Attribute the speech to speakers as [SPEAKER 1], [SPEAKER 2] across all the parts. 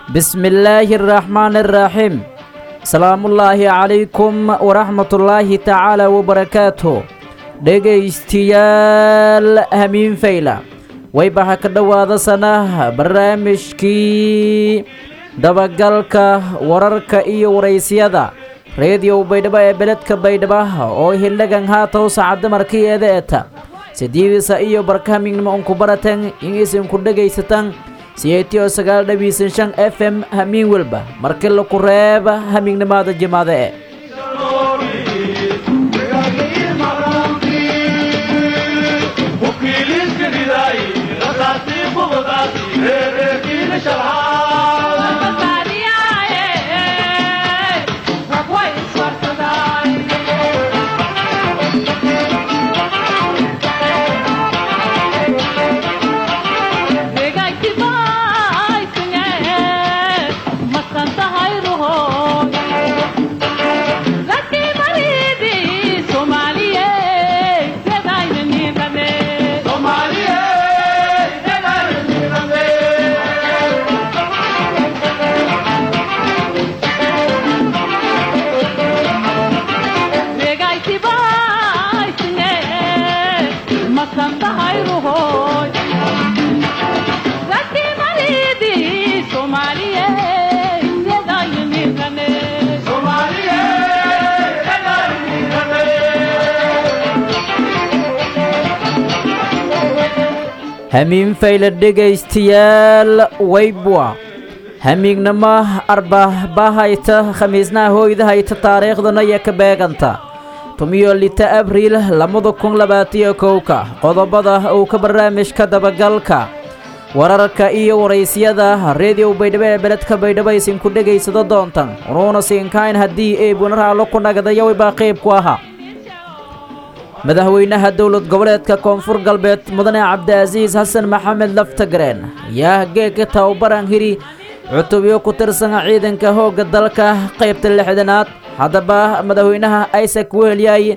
[SPEAKER 1] بسم الله الرحمن الرحيم سلام الله عليكم ورحمة الله تعالى وبركاته dhegaystiyaal hamiin fayla waybaxa ka dhowaada sana barnaamijkii dabagalka wararka iyo waraysyada reediyow baydhabo ee beledka baydhaba oo hildhagan haatow saacadda markiyeeda eta sidiidisa iyo barkahamignimo unku baratan in isinku dhegaysataan siyeetiyo sagaal dhabiisan shan f m hamiin welba markii laku reeba hamignimaada jimaada e hamiin fayla dhegaystayaal waybwa hamiignamo arbahbahayta khamiisnaha hooyda hayta taariikhdana iyo ka beeganta tumiyo lita abriil labada kun labaatiyo kowka qodobada uu ka barnaamijka dabagalka wararka iyo waraysyada reediyow baydhabo ee beledka baydhabo isinku dhegaysado doontan unuuna siinkayn haddii ay bunaraalo ku nagdayo waybaa qayb ku ahaa madaxweynaha dowlad goboleedka koonfur galbeed mudane cabdiasiis xasan maxamed laftagareen ayaa geegka tababaran hiri cutubyo ku tirsan ciidanka hoogga dalka qaybta lixdanaad haddaba madaxweynaha isaac weelyay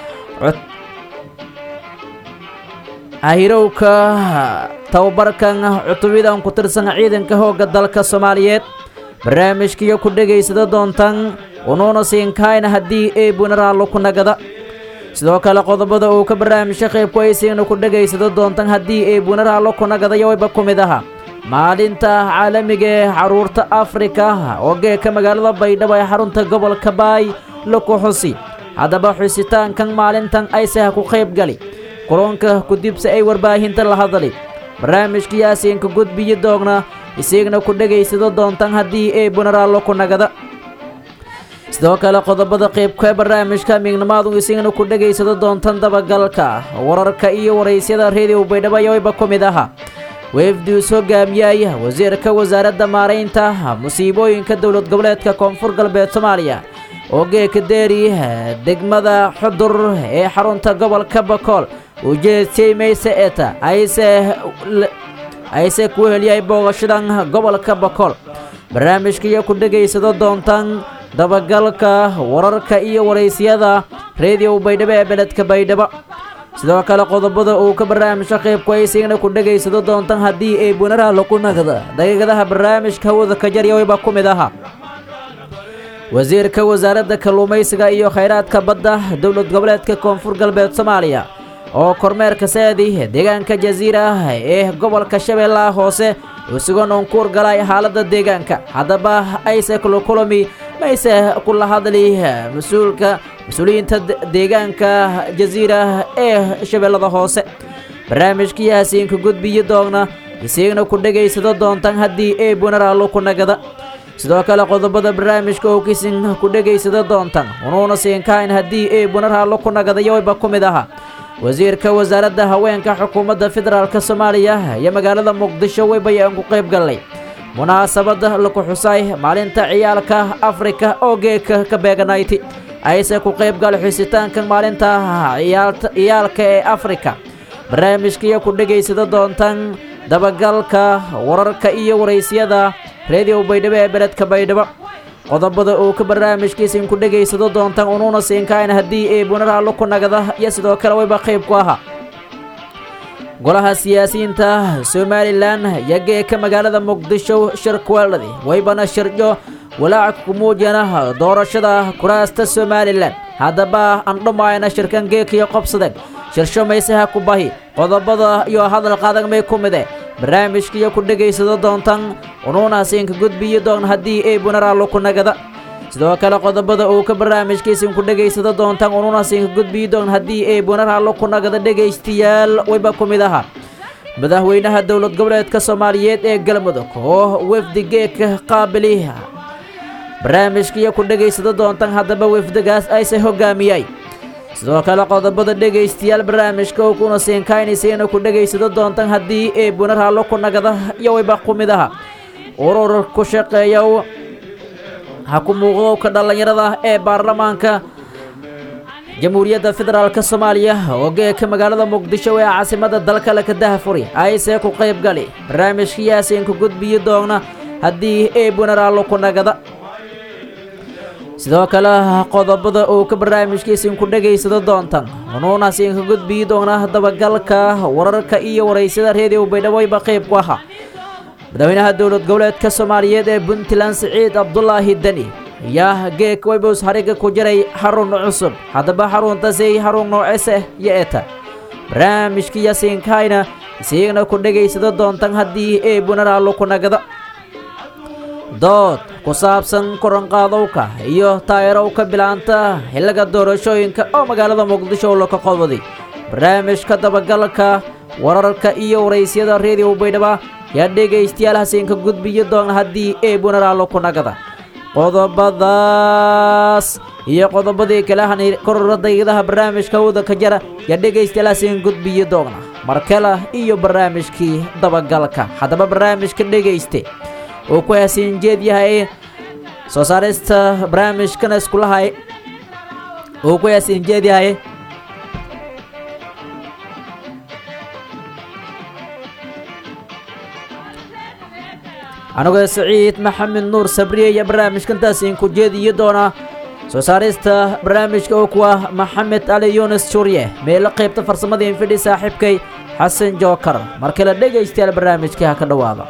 [SPEAKER 1] ahirowka tababarkan cutubyadan ku tirsan ciidanka hoogga dalka soomaaliyeed barnaamijkiyo ku dhegaysada doontan unuuna siinkayna haddii ay bunaraalo ku nagada sidoo kale qodobada uu ka barnaamijka qaybku aysiina ku dhegaysado doontan haddii ay bunaraalo ku nagadayo wayba ku mid aha maalinta caalamiga ee xaruurta afrika oo geeka magaalada baydhabo ee xarunta gobolka baay laku xusi haddaba xusitaankan maalintan aysaha ku qayb gali kulanka kudibse ay warbaahinta la hadali barnaamijkii asiinka gudbiyi doogna isigna ku dhegaysado doontan haddii ay bunaraalo ku nagada sidoo kale qodobada qaybka barnaamijka miignimaadu isigna ku dhegaysado doontan dabagalka wararka iyo waraysyada reediyow baydhabo ayawayba ku mid aha weefduus hogaamiyay wasiirka wasaaradda maaraynta musiibooyinka dowlad goboleedka koonfur galbeed soomaaliya oo geeka deeri degmada xudur ee xarunta gobolka bakool ujeedsay mayse eta ayse ku heliyay boogashadan gobolka bakool barnaamijkaiyo ku dhegaysado doontan dabagalka wararka iyo waraysyada reediyow baydhabo ee beledka baydhabo sidoo kale qodobada uu ka barnaamijka qaybku aysigna ku dhegaysado doontan haddii ay bunaraalo ku nagda daqiiqadaha barnaamijka hawada ka jaryawayba ku mid aha wasiirka wasaaradda kalluumaysiga iyo khayraadka badda dowlad goboleedka koonfur galbeed soomaaliya oo kormeerka saadi deegaanka jasiira ee gobolka shabeellaha hoose isugoon uunkuur galay xaaladda deegaanka haddaba ayse kulukulami mayse kula hadli mas-uulka mas-uuliyiinta deegaanka jasiira ee shabeellada hoose barnaamijkii hasiinka gudbiyi doogna isiigna ku dhegaysado doontan haddii ay bunaraalo ku nagada sidoo kale qodobada barnaamijka oo kisin ku dhegaysado doontan unuuna siinkayn haddii ay bunaraalo ku nagadayo wayba ku mid aha wasiirka wasaaradda haweenka xukuumadda federaalk soomaaliya iyo magaalada muqdisho waybayaan ku qayb gallay munaasabadda laku xusay maalinta ciyaalka afrika oo geeka ka beeganayti ayse ku qayb gal xusitaanka maalinta ciyaalka ee afrika barnaamijkaiyo ku dhegaysada doontan dabagalka wararka iyo waraysyada reediyow baydhabo ee beledka baydhabo qodobada uu ka barnaamijkiisin ku dhegaysado doontaan unuuna siinkayn haddii ay bunaraalo ku nagada iyo sidoo kale wayba qayb ku ahaa golaha siyaasiyiinta somalilan yageeka magaalada muqdisho shirkuweeldhadi waybana shirjo walaac ku muujiyana doorashada kuraasta somalilan haddaba andhumaayna shirkan geekiyo qobsadeen shirsho maysaha ku bahi qodobada iyo hadal qadag may ku mide barnaamijkiyo ku dhegaysado doontan unuunasiinka gudbiyi doon haddii ay bunaraallo ku nagada sidoo kale qodobada uu ka barnaamijkiisin ku dhegaysado doontan unuunasiinka gudbiyi doon haddii ay bunaraallo ku nagada dhegaystayaal wayba ku mid aha madaxweynaha dowlad goboleedka soomaaliyeed ee galmudug oo wefdi geeka qaabili barnaamijkiyo ku dhegaysado doontan haddaba wefdigaas ayse hogaamiyay sidoo kale qodobada dhegaystayaal barnaamijka oo kuna siinkaynaysiina ku dhegaysado doontan haddii ay bunaraallo ku nagada iyo wayba ku mid aha urur ku shaqeeya ha ku muuqdowka dhallinyarada ee baarlamaanka jamhuuriyadda federaalk soomaaliya oo geeka magaalada muqdisho ee caasimada dalka laka dahfuri ayse ku qayb gali barnaamijka yaasiinka gudbiyi doona haddii ay bunaraallo ku nagada sidoo kale qodobada uu ka barnaamijkiisin ku dhegaysado doontan unuunasiinka gudbiyi doona dabagalka wararka iyo waraysada reediyo baydhaweyba qayb ku ahaa madaxweynaha dowlad goboleedka soomaaliyeed ee puntland siciid cabdulaahi deni ayaa geek weybos hariga ku jiray xarun cusub haddaba xaruntasay xarun noocese iyo eta barnaamijka yasiinkayna isiigna ku dhegaysado doontan haddii ay bunaraallo ku nagada dood ku saabsan koranqaadowka iyo taayarowka bilaanta xilliga doorashooyinka oo magaalada muqdisho laka qododay barnaamijka dabagalka wararka iyo waraysyada reediyo baydhaba yaa dhegaystayaal hasiinka gudbiyo doona haddii ay bunaraallo ku nagada qodobadaas iyo qodobadii kale hani korora dayadaha barnaamijka wada ka jara yaa dhegaystayaal hasiin gudbiyo doona markale iyo barnaamijkii dabagalka haddaba barnaamijka dhegayste uu ku hasiin jeed yahay soo saarista barnaamijkana iskulahay uu ku hasiin jeed yahay anigoo saciid maxamed nuur sabriye iyo barnaamijkantaas idinku jeediyi doona soo saarista barnaamijka oo kuwa maxamed ali yunis jurye meelo qaybta farsamada infidhi saaxiibkay xasan jookar mar kale dhegaystayaal barnaamijkii ha ka dhowaada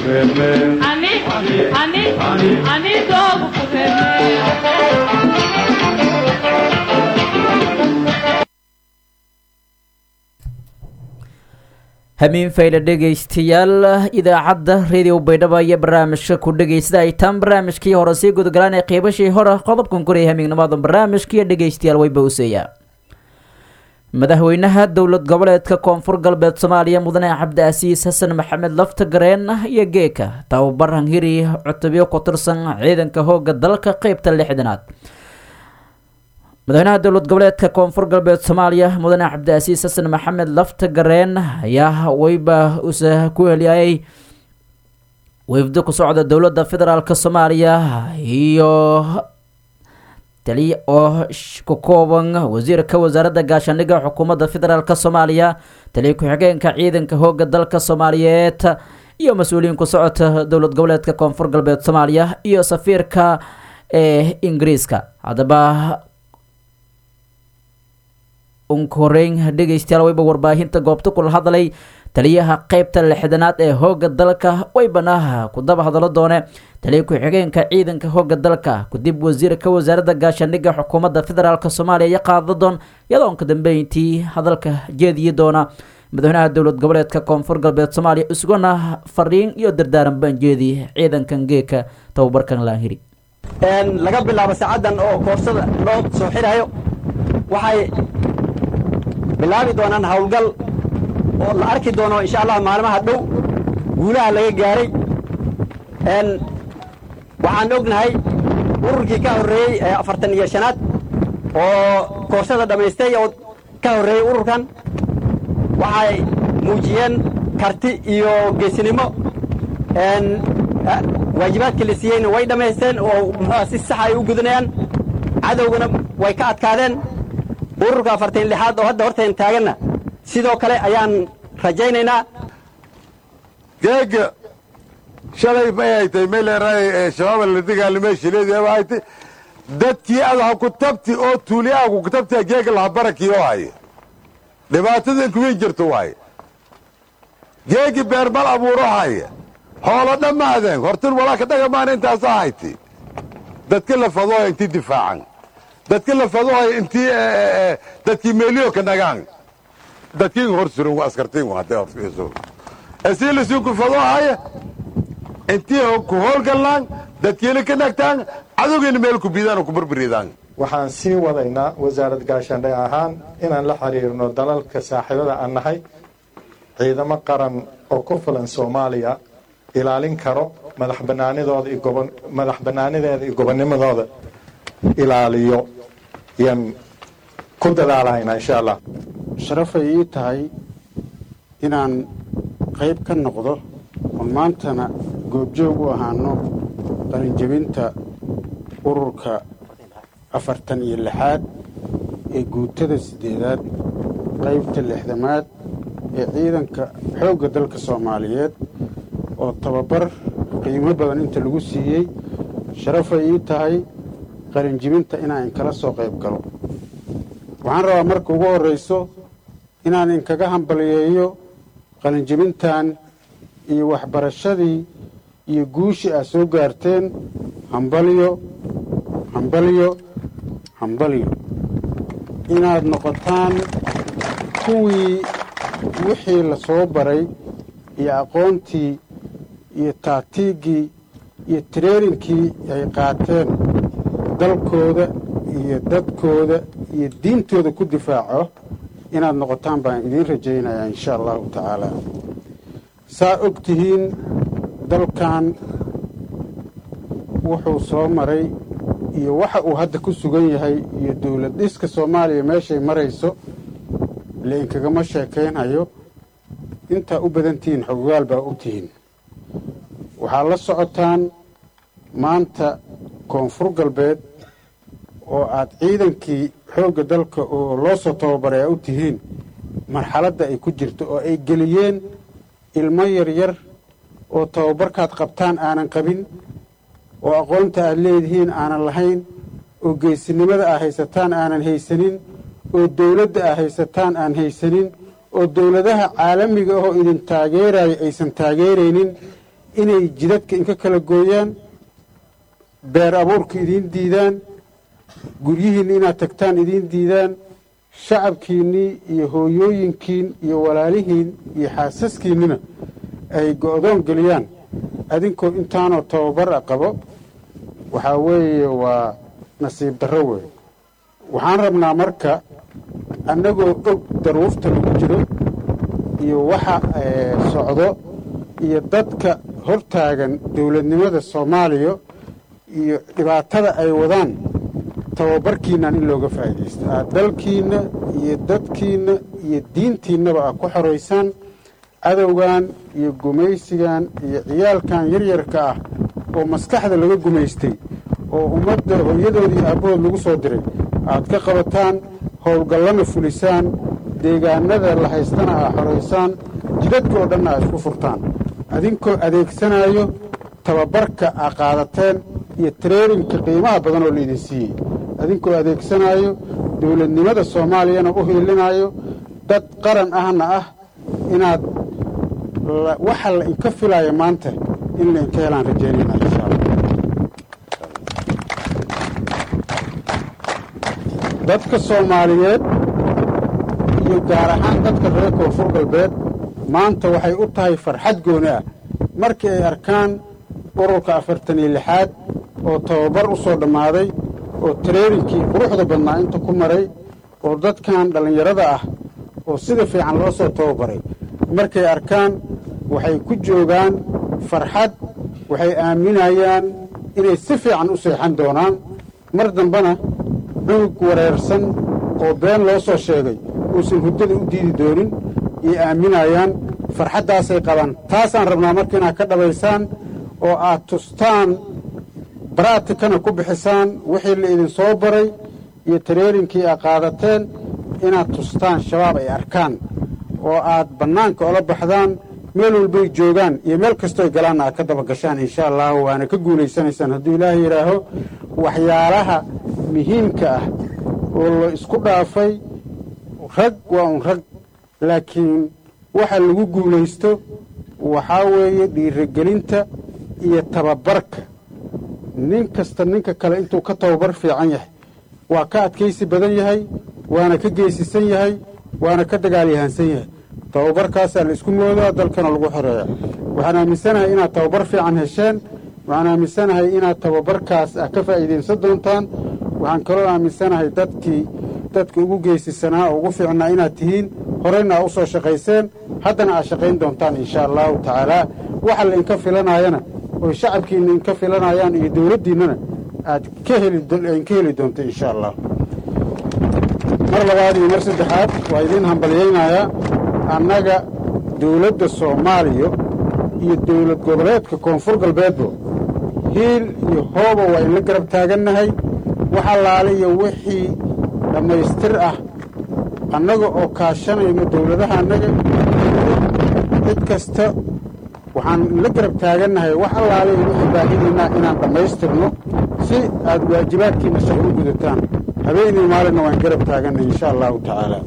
[SPEAKER 1] hamiin fayle dhegaystayaal idaacadda radio baydhabo iyo barnaamijka ku dhegaysta ay taan barnaamijkii hore sii gudagalaan ee qiibashii hore qodobkan koraya hamiignimada barnaamijkiiyo dhegaystayaal wayba useeyaa madaxweynaha dowlad goboleedka koonfur galbeed soomaaliya mudane cabdiasiis xasan maxamed laftagareen iyo geeka tababaran hiri cutubyo ku tirsan ciidanka hooga dalka qeybta lixdanaad madaxweynaha dowlad goboleedka koonfur galbeed soomaaliya mudane cabdiasiis xasan maxamed laftagareen ayaa weyba usa ku heliyay weyfdo ku socda dowladda federaalk soomaaliya iyo taliya oo ku kooban wasiirka wasaaradda gaashaandhigga xukuumadda federaalk soomaaliya taliya ku-xigeenka ciidanka hooga dalka soomaaliyeed iyo mas-uuliyiin ku socota dowlad goboleedka koonfur galbeed soomaaliya iyo safiirka ee ingiriiska haddaba unka horeyn dhegaystayaal wayba warbaahinta goobta kula hadlay taliyaha qeybta lixdanaad ee hooga dalka waybana ku daba hadalo doone taliya ku-xigeenka ciidanka hooga dalka kadib wasiirka wasaaradda gaashaandhigga xukuumadda federaalk soomaaliya iyo qaadadoon iyadoon ka dambeyntii hadalka jeediyi doona madaxweynaha dowlad goboleedka koonfur galbeed soomaaliya isuguna fariin iyo dardaaran banjeedi ciidankan geeka tababarkan laanhiri
[SPEAKER 2] laga bilaabo saacadan oo koorsada loo soo xirayo waxay bilaabi doonaan howlgal oo la arki doono insha allah maalmaha dhow guulaha laga gaaray waxaan ognahay ururkii ka horreeyey ee afartan iyo shanaad oo koorsada dhammaystay oo ka horreeyey ururkan waxay muujiyeen karti iyo geesinimo waajibaadkii la siiyeyna way dhammaysteen oo muxuuha si saxa ay u gudanayaan cadowgana way ka adkaadeen ururka afartan lixaad oo hadda hortayn taaganna sidoo kale ayaan rajaynaynaa
[SPEAKER 3] geega shalay may haytay meleeraay shabaaba la dagaalamay shileedii haytay dadkii adaha ku tabti oo tuuliyaha ku tabti geega laha barakii oo haya dhibaatadan kuwii jirto waaye geegi beermal abuuro haya hoolo dhammaadeen hortin walaaka dhagamaan intaasa hayti dadki la fadooya intii difaacan dadki la fadooya intii dadkii meeliyo ka nagaan dadkii hor suran waa askartiin hadday horfiiso asii lasii ku fadoohaya intii ku howlgallaan dadkiina ka nagtaan cadowgiina meel ku biidaan oo ku burburidaan
[SPEAKER 4] waxaan sii wadaynaa wasaarad gaashaandhay ahaan inaan la xiriirno dalalka saaxiibada aan nahay ciidamo qaran oo ku filan soomaaliya ilaalin karo madax banaanidooda iyo gobo madax banaanideeda iyo gobonnimadooda ilaaliyo yaan ku dadaalahaynaa insha allah
[SPEAKER 5] sharafay ii tahay inaan qayb ka noqdo oo maantana goobjoog u ahaano qalinjebinta ururka afartan iyo lixaad ee guutada siddeedaad qaybta lixdamaad ee ciidanka xoogga dalka soomaaliyeed oo tababar qiimo badan inta lagu siiyey sharafay ii tahay qalinjibinta inaan inkala soo qayb galo waxaan rabaa marka ugu horrayso inaan inkaga hambaliyeeyo qalinjibintan iyo waxbarashadii iyo guushii aad soo gaarteen hambalyo hambalyo hambalyo inaad noqotaan kuwii wixii la soo baray iyo aqoontii iyo taatiiggii iyo tareerinkii ay qaateen dalkooda iyo dadkooda iyo diintooda ku difaaco inaad noqotaan baan idiin rajaynayaa insha allahu tacaala saa og tihiin dalkan wuxuu soo maray iyo waxa uu hadda ku sugan yahay iyo dowlad dhiska soomaaliya meeshay marayso lainkagama sheekaynhayo intaa u badan tihiin xogogaal baa og tihiin waxaad la socotaan maanta koonfur galbeed oo aad ciidankii xoogga dalka oo loo soo tababaray aa u tihiin marxaladda ay ku jirto oo ay geliyeen ilmo yaryar oo tababarkaad qabtaan aanan qabin oo aqoonta aad leedihiin aanan lahayn oo geesinimada aad haysataan aanan haysanin oo dawladda aad haysataan aan haysanin oo dawladaha caalamiga ahoo idin taageeraya aysan taageeraynin inay jidadka inka kala gooyaan beer abuurka idiin diidaan guryihiinna inaad tagtaan idiin diidaan shacabkiinnii iyo hooyooyinkiin iyo walaalihiin iyo xaasaskiinnina ay go'doon geliyaan adinkoo intaanoo tababara qabo waxaa weeye waa nasiib darro weeye waxaan rabnaa marka annagoo og daruufta lagu jiro iyo waxa socdo iyo dadka hortaagan dowladnimada soomaaliya iyo dhibaatada ay wadaan tababarkiinnan in looga faa'iidaysto aad dalkiinna iyo dadkiinna iyo diintiinnaba aad ku xoraysaan cadowgan iyo gumaysigan iyo ciyaalkan yaryarka ah oo maskaxda laga gumaystay oo ummadda hooyadoodii aabbahood lagu soo diray aad ka qabataan howlgallana fulisaan deegaanada la haystana aad xoraysaan jidadka oo dhanna aad isku furtaan adinkoo adeegsanayo tababarka aad qaadateen iyo tareerinka qiimaha badan oo laydin siiyey adinkoo adeegsanaayo dowladnimada soomaaliyana u hiilinayo dad qaran ahna ah inaad waxa la inka filaayo maanta in la inka helaan rajaynayna insha allah dadka soomaaliyeed iyo gaar ahaan dadka reer koonfur galbeed maanta waxay u tahay farxad gooni ah markii ay arkaan ururka afartan iyo lixaad oo tababar u soo dhammaaday oo tareerinkii quruxda badnaa inta ku maray oo dadkan dhallinyarada ah oo sida fiican loo soo tababaray markay arkaan waxay ku joogaan farxad waxay aaminayaan inay si fiican u seexan doonaan mar dambena cunug wareersan oo been loo soo sheegay uusan huddada u diidi doonin iyo aaminayaan farxaddaasay qabaan taasaan rabnaa marka inaad ka dhabaysaan oo aad tustaan baraatikana ku bixisaan wixii la idin soo baray iyo tareerinkii aad qaadateen inaad tustaan shabaab ay arkaan oo aad bannaanka ola baxdaan meel walbay joogaan iyo meel kastooy galaanna aad ka daba gashaan insha allahu waana ka guulaysanaysaan hadduu ilaahay yidhaaho waxyaalaha muhiimka ah oo la isku dhaafay rag waa un rag laakiin waxa lagu guulaysto waxaa weeye dhiirigelinta iyo tababarka nin kasta ninka kale intuu ka tababar fiican yahay waa ka adkaysi badan yahay waana ka geesisan yahay waana ka dagaalyahansan yahay tababarkaasaa la isku moodaa dalkana lagu xoreeya waxaan aaminsanahay inaad tababar fiican hesheen waxaan aaminsanahay inaad tababarkaas ah ka faa'iidaysan doontaan waxaan kaloo aaminsanahay dadkii dadka ugu geesisanaa oo ugu fiicnaa inaad tihiin horeyna aad u soo shaqayseen haddana aad shaqayn doontaan insha allahu tacaalaa waxa la inka filanayana oy shacabkiinna inka filanayaan iyo dowladdiinnana aad ka helinka heli doonto insha allah mar labaad iyo mar saddexaad waa idiin hambalyaynayaa annaga dowladda soomaaliya iyo dowlad goboleedka koonfur galbeedba hiil iyo hooba waa inla garab taagannahay wax allaale iyo wixii dhammaystir ah annaga oo kaashanayno dowladaha annaga cid kasta waxaan la garab taagannahay wax allaale iyo wixii baahidiinna inaan dhammaystirno si aad waajibaadkiinna shaqo u gudataan habeenii maalinna waan garab taagannahay insha allahu tacaala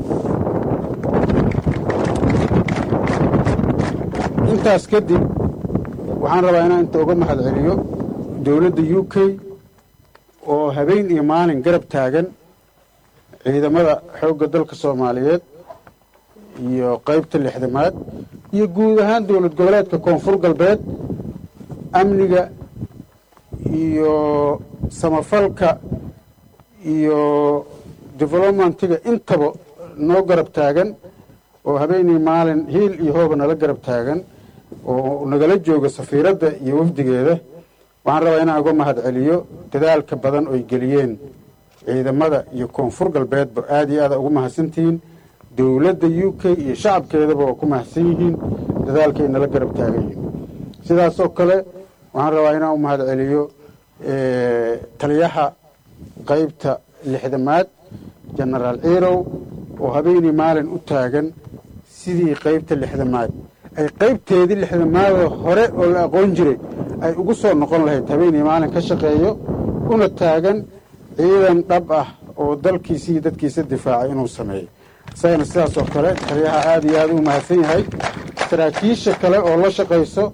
[SPEAKER 5] intaas kadib waxaan rabaa inaan inta uga mahad celiyo dowladda u k oo habeen iyo maalin garab taagan ciidamada xoogga dalka soomaaliyeed iyo qaybta lixdamaad iyo guud ahaan dowlad goboleedka koonfur galbeed amniga iyo samafalka iyo developmentiga intaba noo garab taagan oo habeenii maalin hiil iyo hooba nala garab taagan oo nagala jooga safiiradda iyo wafdigeeda waxaan rabaa inaan uga mahad celiyo dadaalka badan oy geliyeen ciidamada iyo koonfur galbeedba aad iyo aada ugu mahadsantihiin dowladda u k iyo shacabkeedaba waa ku mahadsan yihiin dadaalkay nala garab taagan yihiin sidaasoo kale waxaan rabaa inaan u mahad celiyo taliyaha qaybta lixdamaad jenaraal ciirow oo habeenii maalin u taagan sidii qaybta lixdamaad ay qaybteedii lixdamaadoo hore oo la aqoon jiray ay ugu soo noqon lahayd habeenii maalin ka shaqeeyo una taagan ciidan dhab ah oo dalkiisa iyo dadkiisa difaacay inuu sameeyo isagana sidaas oo kale taliyaha aada iyo aada u mahadsan yahay saraakiisha kale oo la shaqayso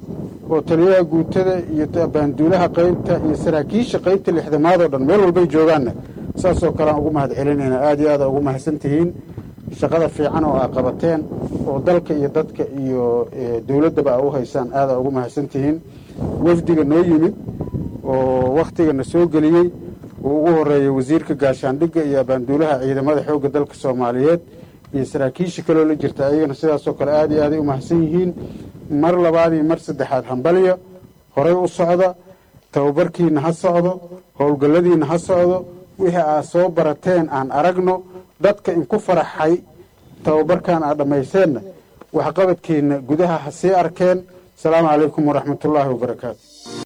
[SPEAKER 5] oo taliyaha guutada iyo baanduulaha qaybta iyo saraakiisha qaybta lixdamaad oo dhan meel walbay joogaanna saasoo kale aan ugu mahad celinayna aad iyo aada ugu mahadsan tihiin shaqada fiican oo aa qabateen oo dalka iyo dadka iyo dowladdaba aa u haysaan aada ugu mahadsan tihiin wafdiga noo yimid oo wakhtigana soo geliyey uu ugu horeeyey wasiirka gaashaandhigga iyo abaanduulaha ciidamada xoogga dalka soomaaliyeed iyo saraakiisha kaloo la jirta ayagana sidaasoo kale aada iyo aaday u mahadsan yihiin mar labaad iyo mar saddexaad hambalya horay u socda tababarkiina ha socdo howlgalladiina ha socdo wixii aad soo barateen aan aragno dadka inku faraxay tababarkan aad dhammayseenna waxqabadkiina gudaha ha sii arkeen asalaamu calaykum waraxmatullaahi wabarakaatu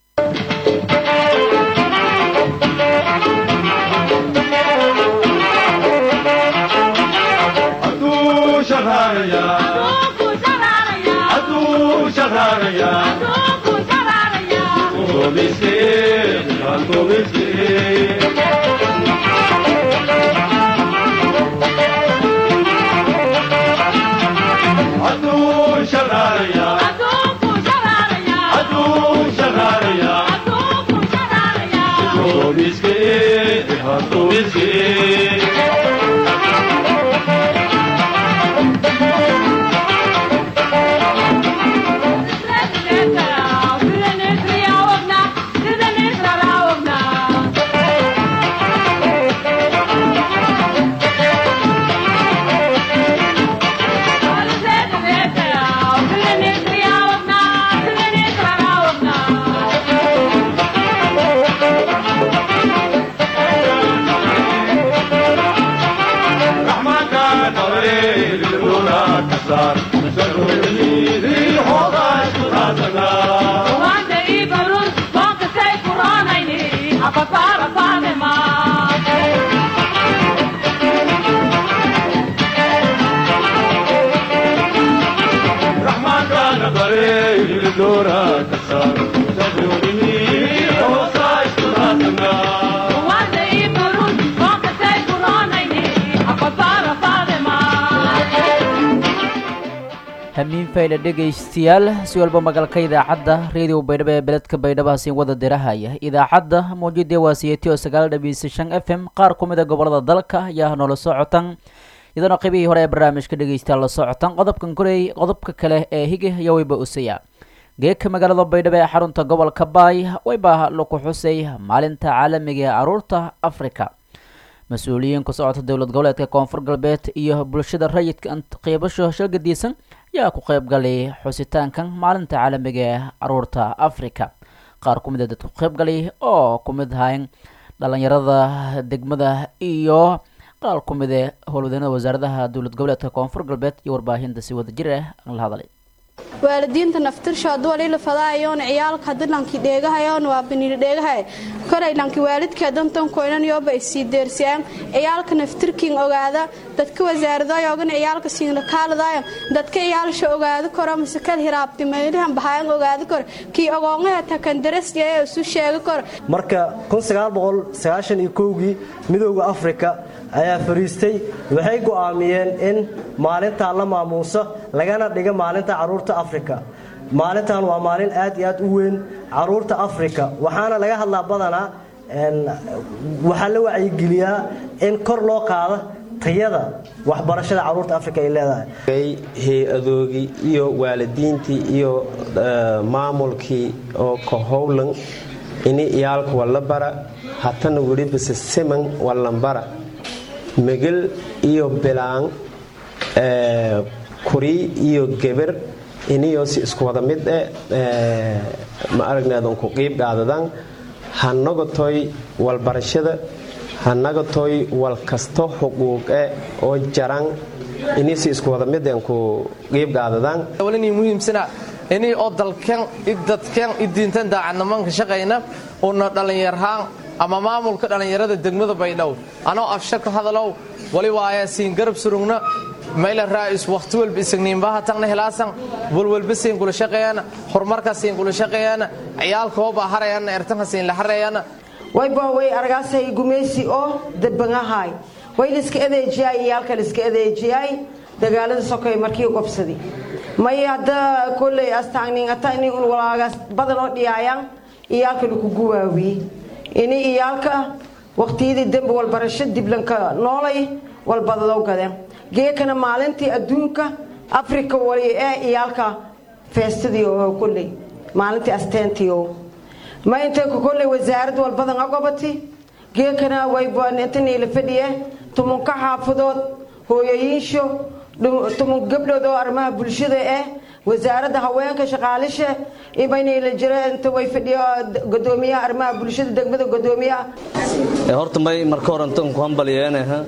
[SPEAKER 1] hamiin faydha dhegaystayaal si walba magalka idaacadda reediyo baydhabo ee beledka baydhabo hasiin wada dirahaya idaacadda mawjudee waa siyati oo sagaal dhabiisa shan f m qaar ku mid a gobolada dalka ayaa noola socotan iyadoona qaybihii hore ee barnaamijka dhegaystayaal la socotan qodobkan koreey qodobka kale ee higa iyo wayba usaya geeka magaalada baydhabo ee xarunta gobolka baay wayba laku xusay maalinta caalamiga ee caruurta africa mas-uuliyiin ku socota dowlad goboleedka koonfur galbeed iyo bulshada rayidka qiibasho shagadiisan ayaa ku qayb galay xusitaankan maalinta caalamiga ee caruurta africa qaar ku mid a dadka ku qayb galay oo ku mid ahayn dhalinyarada degmada iyo qaar ku mid ee howlwadeennada wasaaradaha dowlad goboleedka koonfur galbeed iyo warbaahinta si wada jir ah aan la hadlay
[SPEAKER 6] waalidiinta naftirshood walila fadaayoon ciyaalka hadii lanki dheegahayoon waa baniir dheegahay koray lanki waalidka dantan koynan yoba isii deersiyaan ciyaalka naftirkin ogaada dadka wasaaradayogan ciyaalka siinla kaaladayo dadka ciyaalsha ogaada koro masakal hiraabti meelihan bahayan ogaada koro kii ogoongaha takandarasyae isu sheega koro
[SPEAKER 7] marka kii midooda afrika ayaa fariistay waxay go'aamiyeen in maalintaa la maamuuso lagana dhiga maalinta caruurta afrika maalintan waa maalin aad iyo aad u weyn caruurta afrika waxaana laga hadlaa badanaa waxaa la wacyigeliyaa in kor loo qaado tayada waxbarashada caruurta afrika ay leedahay
[SPEAKER 8] hay-adoogii iyo waalidiintii iyo maamulkii oo ka howlan ini iyaalka walla bara hatana welibase siman wallanbara megel iyo bilaan kuri iyo geber iniyosi isku wada mid eh ma aragneedan ku qiib qaadadan hanagatoy walbarashada hanagatoy wal kasto xuquuqe oo jaran inisi isku wada mideen ku qiib qaadadan
[SPEAKER 9] walini muhiimsana inay oo dalkan idadkan idiintan daacadnimanka shaqayna una dhallinyarhaan ama maamulka dhallinyarada degmada baydhabo anoo afshar ka hadalow wali waaya siin garab surugna mayla raa'is waqti walba isagniinbaha tagna helaasan walwalba siin kula shaqeeyana horumarka siin kula shaqeeyana ciyaalka hooba harayana ertanka siin la harayana
[SPEAKER 10] wayba way argaasay gumeysi oo dabangahay way liska adeejiyay iyaalka liska adeejiyay dagaalada sokay markii gobsadi may hadda kolley astaagninata ini un walaagas badan oo dhiyaayaan iyaalka laku guwaawiye ini iyaalka waqtiyadii dembi walbarasho diblanka noolay walbadadoo gadeen geekana maalintii adduunka afrika wali ee iyaalka feestadii oo kolley maalintii asteentii oo ma intay ku kolley wasaarad walbadan agobati geekana waybanintaniila fadhiye tumunka xaafadood hooyooyinsho tumun gabdhood oo arrimaha bulshada eh wasaaradda haweenka shaqaalisha imanayla jira inta way fadhiyo gudoomiyaha arrimaha bulshada degmada gudoomiyaha
[SPEAKER 11] horta may marka horantan ku hambalyeena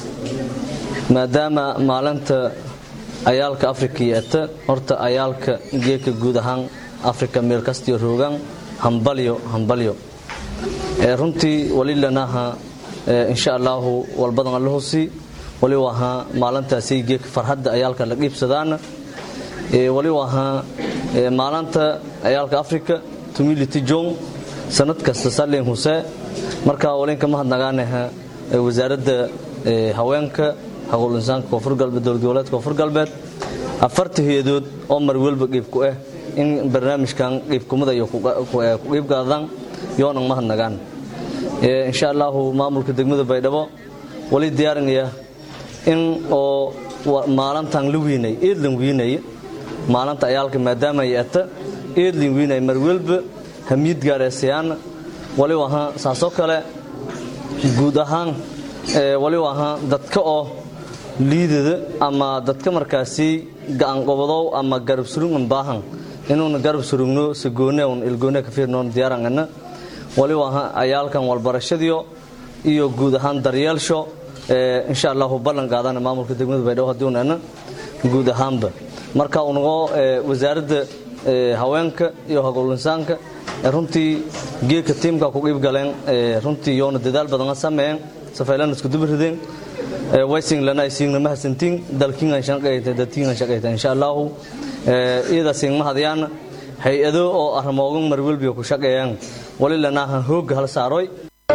[SPEAKER 11] maadaama maalinta ayaalka afrika yeeta horta ayaalka geeka guud ahaan afrika meel kastiyo roogaan hambalyo hambalyo runtii walilanaha insha allaahu walbadan allahusi wali wahaa maalintaasay geeka farxadda ayaalka la dhiibsadaana wali wahaa maalinta ayaalka afrika tumility jong sanad kasta salin huse marka walinka mahadnagaanaha wasaaradda haweenka haqul insaanka koonfur galbeed dowlad goboleedka koonfur galbeed afarta hay-adood oo mar welba qiibku ah in barnaamijkan qiibkumada iyo ku qiibgaadaan yoonan mahadnagaan insha allaahu maamulka degmada baydhabo wali diyaarinaya in oo maalintan la wiinay eedlan wiinay maalinta ayaalka maadaama ay ata eedlan wiinay mar welba hamiyad gaareesayaana wali wahaa saasoo kale guud ahaan wali wahaa dadka oo liidada ama dadka markaasi gacanqobadow ama garab surungan baahan inuuna garab surugno sagoone un ilgoone ka fiirnoon diyaarangana wali wahaa ayaalkan walbarashadiyo iyo guud ahaan daryeelsho insha allahu ballan qaadana maamulka degmada baydhabo haddii unana guud ahaanba marka unagoo wasaaradda haweenka iyo hagowlinsaanka runtii geedka tiimka ku qiib galeen runtii yoona dadaal badana sameeyeen safaylan isku dubirideen waysing lana isiingna mahadsantiin dalkiingan shaqayta dadkiingan shaqayta insha allahu iyada siing mahadayaan hay-ado oo arrimoogan marwelbiga ku shaqeeyaan wali lanaahan hoogga hal saaroy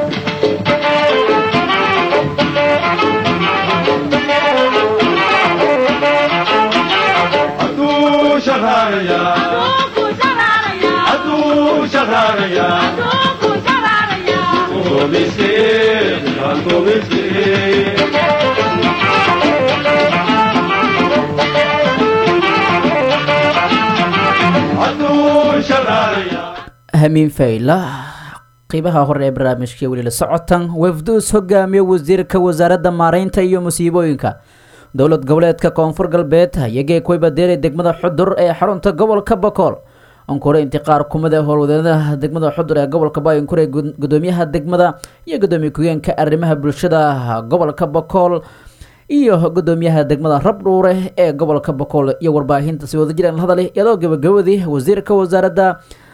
[SPEAKER 1] hamiin fayla qiibaha hore ee barnaamijka weli la socotan wafduus hogaamiye wasiirka wasaaradda maaraynta iyo musiibooyinka dowlad goboleedka koonfur galbeed ayagee kuwaybadeeray degmada xudur ee xarunta gobolka bakool onkure intiqaar kumida howlwadeennada degmada xudur ee gobolka baayonkure gudoomiyaha degmada iyo gudoomiye ku-geenka arrimaha bulshada gobolka bakool iyo gudoomiyaha degmada rabdhuure ee gobolka bakool iyo warbaahinta si wada jiraan hadale iyadoo gabagabadii wasiirka wasaaradda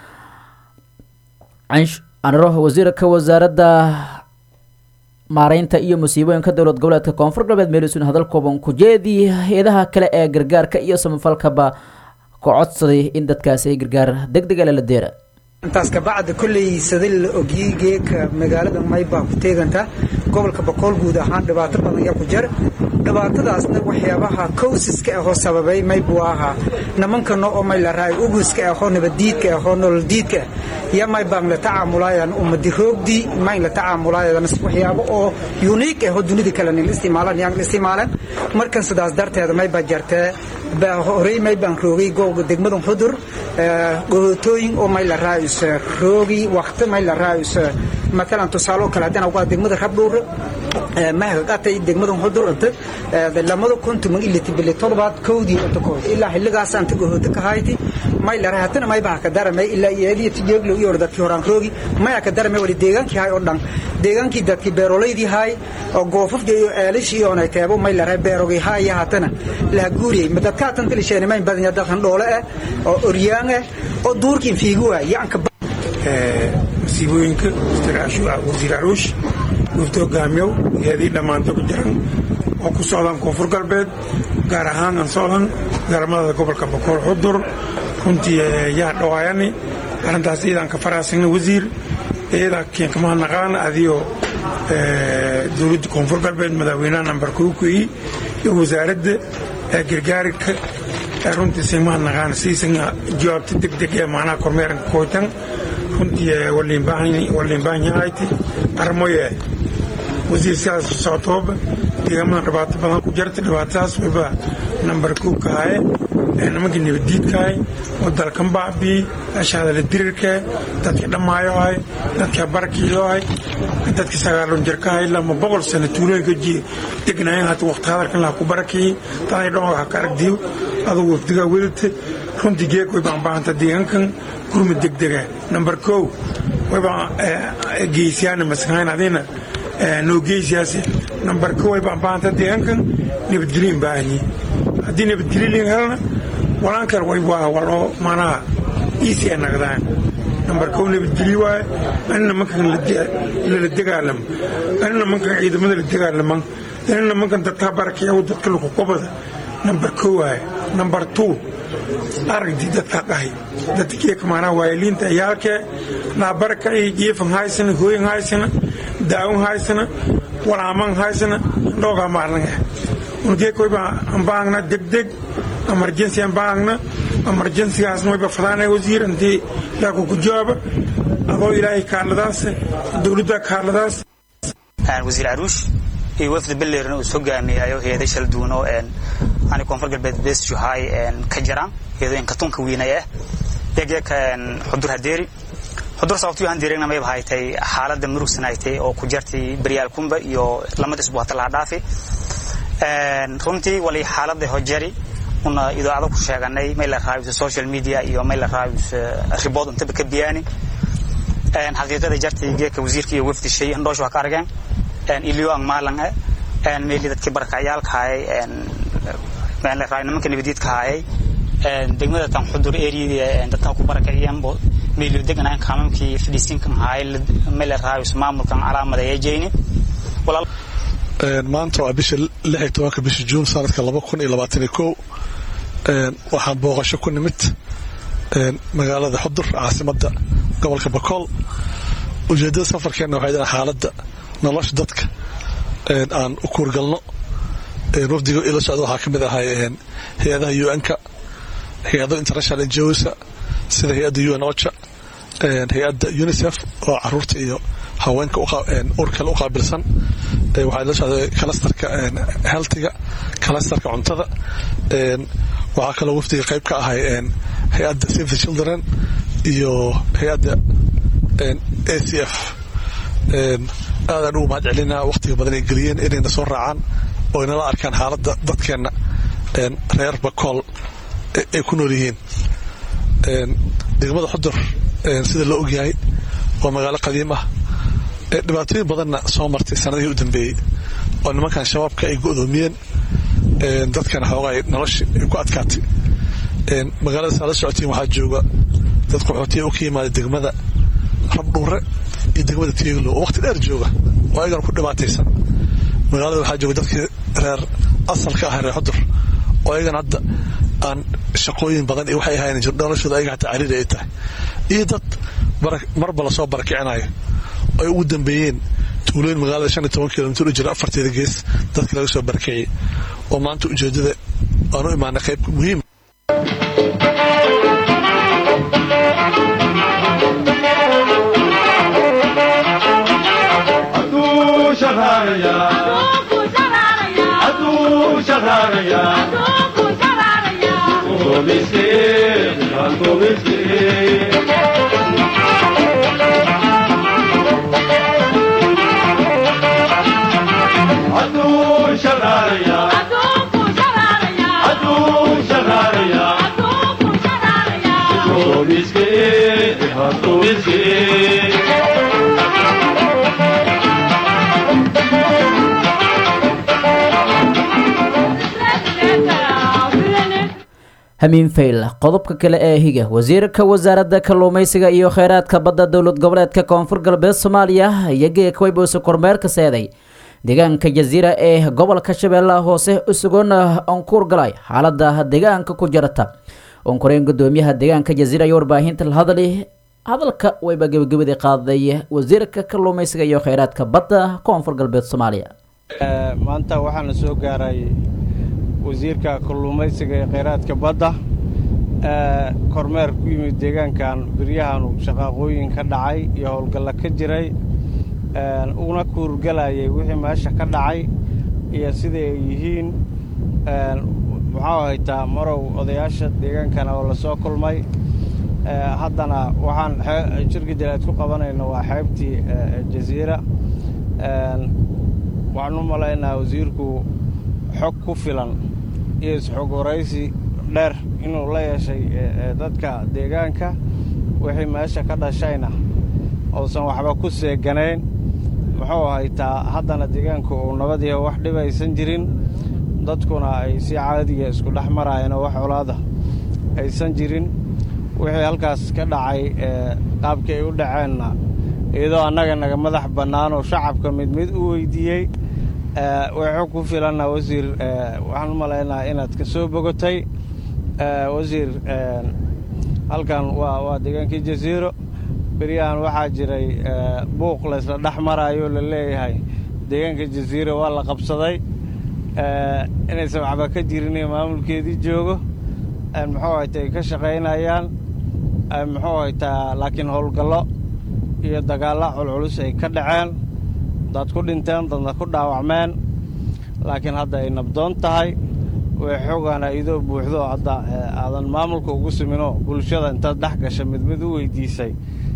[SPEAKER 1] anro wasiirka wasaaradda maareynta iyo musiibooyinka dowlad goboleedka koonfur galbeed meelisun hadal kooban ku jeedii hay-adaha kale ee gargaarka iyo samafalkaba ku codsaday in dadkaasi ay gargaar deg dega lala deera
[SPEAKER 12] intaas kabacda kolley sadal la ogyey geeka magaalada maybaa ku teeganta gobolka bakool guud ahaan dhibaato badan ayaa ku jira dhibaatadaasna waxyaabaha kowsiska ahoo sababay maybu ahaa nimankano oo may la raay uguska ahoo nabaddiidka ahoo nololdiidka ya maybaan la tacaamulaayaan ummadi roogdii mayn la tacaamulaayaan waxyaabo oo uniik ahoo dunida kale nin isticmaalan yaan isticmaalan markan sidaas darteeda maybaa jartee horey maybaan roogay googa degmadan xudur gohootooyin oo may la raayus roogi waqti may la raayus matalan tusaalo kale haddana waa degmada rabdhuur mahaqatay degmadan xudur inta lamada kuntuman iliti bili todobaad kowdii inta kood ilaa xilligaas anta gohooto ka hayti may la rahatana may baa ka daramay ilaa iyadii tijeeglo iyo dadkii horaan roogi may ka daramay wali deegaankii hay oo dhan deegaankii dadkii beerolaydii hay oo goofafka iyo eelishii iyo onay teebo may la rahay beerogii hay hatana la guuriyay dadka tan tilisheen may badan dadkan dhoole ah oo oryaan ah oo duurkii fiigu waa yaanka
[SPEAKER 13] masiibooyinka wasiir caruush wafdi hogaamiyow iyadii dhammaanta ku jiran oo ku socdaan koonfur galbeed gaar ahaan aan socdan gaarmadada gobolka bakool xudur runtii yaa dhawaayani arrintaas iyadaan ka faraasagna wasiir iyadaa keenkamaha naqaan adiyo dowladda koonfur galbeed madaxweynaha nambar kowkii iyo wasaaradda gargaarka runtii simaa naqaan siisan jawaabta degdeg ee macnaha kormeeranka kooytan runtii waliinbaanyahayti armoye wasiir sidaas socotooba deegaamada dhibaato badan ku jirta dhibaatadaas wayba nambar kuu kahaye nimankii nabaddiidkahay oo dalkan baabii ashahadala dirirkee dadkii dhammaayohay dadkii barakiiyohay dadkii sagaalon jirkahay lama boqol sano tuulooyinka degnaayeen hata waqti hadalkan laha ku barakiyey daday dhan waxa ka aragdiyo adugu wafdigaa wedate runtii geeg way baan baahanta deegaankan gurmud degdega nambar kow waybaa geysyaana maskahayn adina noo geysiyaasi nambar kow way baan baahanta deegaankan nabadgelyoin baahanyi haddii nabadgelyo helna walaan kale way waa waloo maanaha iisi ay naqdaan nambar kow nabadgelyo waaye anina mankan lala dagaalamo anina mankan ciidamada la dagaalaman anina mankan dadkaa barakiyaw dadka lukukobada nambar kow waaye nambar two aragdii dadkaa dhahay dadkeeka maanaha waayaliinta ciyaalkee laabarakacii jiifan haysana hooyan haysana daawon haysana walaaman haysana dhoogaa maarnanga ungeekoyba ambaangna degdeg emergency ambaangna emergencygaasna wayba fadaanay wasiir intii laaku ku jawaaba adoo ilaahay kaaladaas dowladda kaaladaas
[SPEAKER 14] wasiir caruush iyo wafda belleerna uu soo gaamiyayo heeday shal duwan oo ani koonfur galbeed beesjuhaay ka jiraan heedooyin katunka wiinay ah degeeka xudur hadeeri xudur sababtu yahan deereegna mayba haytay xaaladda murugsanaaytay oo ku jartay baryaal kumba iyo lamada isbu hata laha dhaafi runtii wali xaaladda hojari una idaacado ku sheeganay may la raabisa social media iyo may la raabisa ribood intaba ka biyaani xaqiiqada jartay geeka wasiirka iyo wafdi shay handhoosha waa ka argeen iliyo ang maalang eh meeli dadkii barakacayaalka hayay meel la raabay nimanka nabadiidka hayay degmada tan xudur area dadka ku barakaciyeen bo meeli deganaan kaamamkii fadhiisinkan hayay meel la raabay maamulkan calaamada ee jeyni walaal
[SPEAKER 15] maanta waa bisha lix iyo tobanka bisha juun sanadka laba kun iyo labaatan iyo kow waxaan booqasho ku nimid magaalada xudur caasimadda gobolka bakool ujeeddada safarkeenna waxay dhahan xaaladda nolosha dadka aan u kuurgalno wafdiga ila socda waxaa ka mid ahay hay-adaha un-ka hay-ado international ngosa sida hay-adda un ocha hay-adda unicef oo caruurta iyo haweenka urkale u qaabilsan waxaa la socday kalastarka healthiga kalastarka cuntada waxaa kaloo wafdiga qayb ka ahay hay-adda save the children iyo hay-adda a c f aadaan ugu mahad celinaa wakhtiga badan ay geliyeen inayna soo raacaan oo inala arkaan xaaladda dadkeenna reer bakool ay ku nool yihiin degmada xudur sida la ogyahay waa magaalo qadiim ah dhibaatooyin badanna soo martay sanadihii u dambeeyey oo nimankan shabaabka ay go'doomiyeen dadkana xoogaa nolosha ay ku adkaatay magaalada saa la socotiin waxaa jooga dad qaxootiya u ka yimaada degmada rabdhuure iyo degmada tieglo oo waqti dheer jooga oo ayagana ku dhibaataysan magaalada waxaa jooga dadkii reer asalka ah reer xudur oo ayagana hadda aan shaqooyin badan iyo waxay ahayn noloshooda ayaga hataa cariiri ay tahay iyo dad marba lasoo barakicinayo ay ugu dambeeyeen tuulooyin magaalada shan iyo toban kilomitr u jira afarteeda gees dadkii laga soo barakiciyey oo maanta ujeedada aan u imaanay qayb muhiim
[SPEAKER 1] hamiin fayl qodobka kale ee higa wasiirka wasaaradda kalluumaysiga iyo kheyraadka badda dowlad goboleedka koonfur galbeed soomaaliya iyo geekawayboose kormeerka seeday deegaanka jasiira ee gobolka shabeellaha hoose usugoona onkuur galay xaalada deegaanka ku jirata onkoreen gudoomiyaha deegaanka jasiira iyo warbaahinta la hadali hadalka wayba gebagabadii qaaday wasiirka kalluumaysiga iyo kheyraadka badda koonfur galbeed soomaaliya
[SPEAKER 16] maanta waxaana soo gaaray wasiirka kalluumaysiga ee kheyraadka badda kormeer ku yimid deegaankan beryahanu shaqaaqooyin ka dhacay iyo howlgalla ka jiray una kuurgalayay wixii meesha ka dhacay iyo sida ay yihiin muxuu haytaa marow odayaasha deegaankana oo la soo kulmay haddana waxaan shirka jaleed ku qabanayna waa xeebtii jasiira waxaan u malaynaa wasiirku xog ku filan iyo isxog waraysi dheer inuu la yeeshay dadka deegaanka wixii meesha ka dhashayna uusan waxba ku seeganayn muxuu haytaa haddana deegaanku uu nabadiiha wax dhibaysan jirin dadkuna ay si caadiya isku dhex maraayeen oo wax colaada aysan jirin wixii halkaas ka dhacay qaabkii ay u dhaceenna iyadoo annaga naga madax bannaan oo shacabka mid mid u weydiiyey waxuu ku filanna wasiir waxaan u malaynaa inaad ka soo bogotay wasiir halkan waa waa deegaankii jasiiro beryahan waxaa jiray buuq laysla dhex maraayo la leeyahay deegaanka jasiiro waa la qabsaday inaysan waxba ka jirin iyo maamulkeedii joogo muxuu hayta ay ka shaqaynayaan muxuu haytaa laakiin howlgallo iyo dagaallo culculus ay ka dhaceen dad ku dhinteen dadna ku dhaawacmeen laakiin hadda ay nabdoon tahay way xoogaana idoo buuxdo hadda aadan maamulka ugu siminoo bulshada intaad dhex gasha mid mid u weydiisay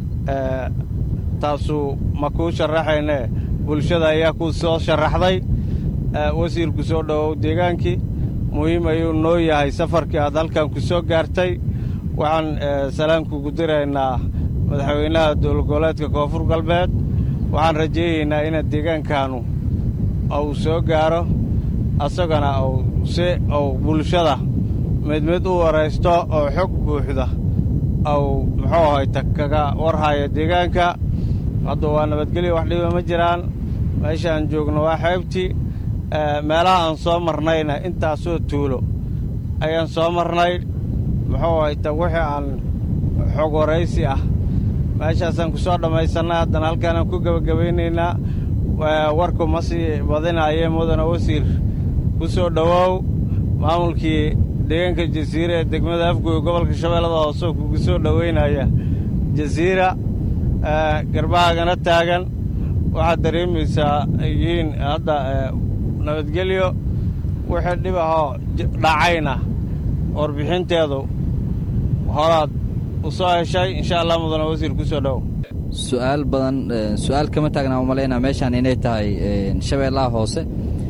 [SPEAKER 16] taasuu ma kuu sharaxaynee bulshada ayaa kuu soo sharaxday wasiirku soo dhowow deegaankii muhiim ayuu noo yahay safarkii aad halkan ku soo gaartay waxaan salaamkugu diraynaa madaxweynaha dowlad goboleedka koonfur galbeed waxaan rajaynaynaa inaad deegaankaanu uu soo gaaro asagana uu si uu bulshada mid mid u waraysto oo xog buuxda uu muxuu hayta kaga warhayo deegaanka hadda waa nabadgelyo wax dhiba ma jiraan meeshaan joogno waa xeybtii meelaha aan soo marnayna intaasoo tuulo ayaan soo marnay muxuu hayta wixii aan xog waraysi ah meeshaasaan ku soo dhammaysannay haddana halkaanaan ku gebagabaynaynaa warku ma sii badinaaye mudana wasiir ku soo dhowow maamulkii deegaanka jasiira ee degmada afgoy gobolka shabeellada hoose kugu soo dhoweynaya jasiira garbahaagana taagan waxaad dareemaysaa yihiin hadda nabadgelyo wixii dhib ahoo dhacayna warbixinteedu horaad u soo heshay insha allah mudana wasiir ku soo dhowow
[SPEAKER 17] su-aal badan su-aal kama taagnaa umalaynaa meeshaan inay tahay shabeellaha hoose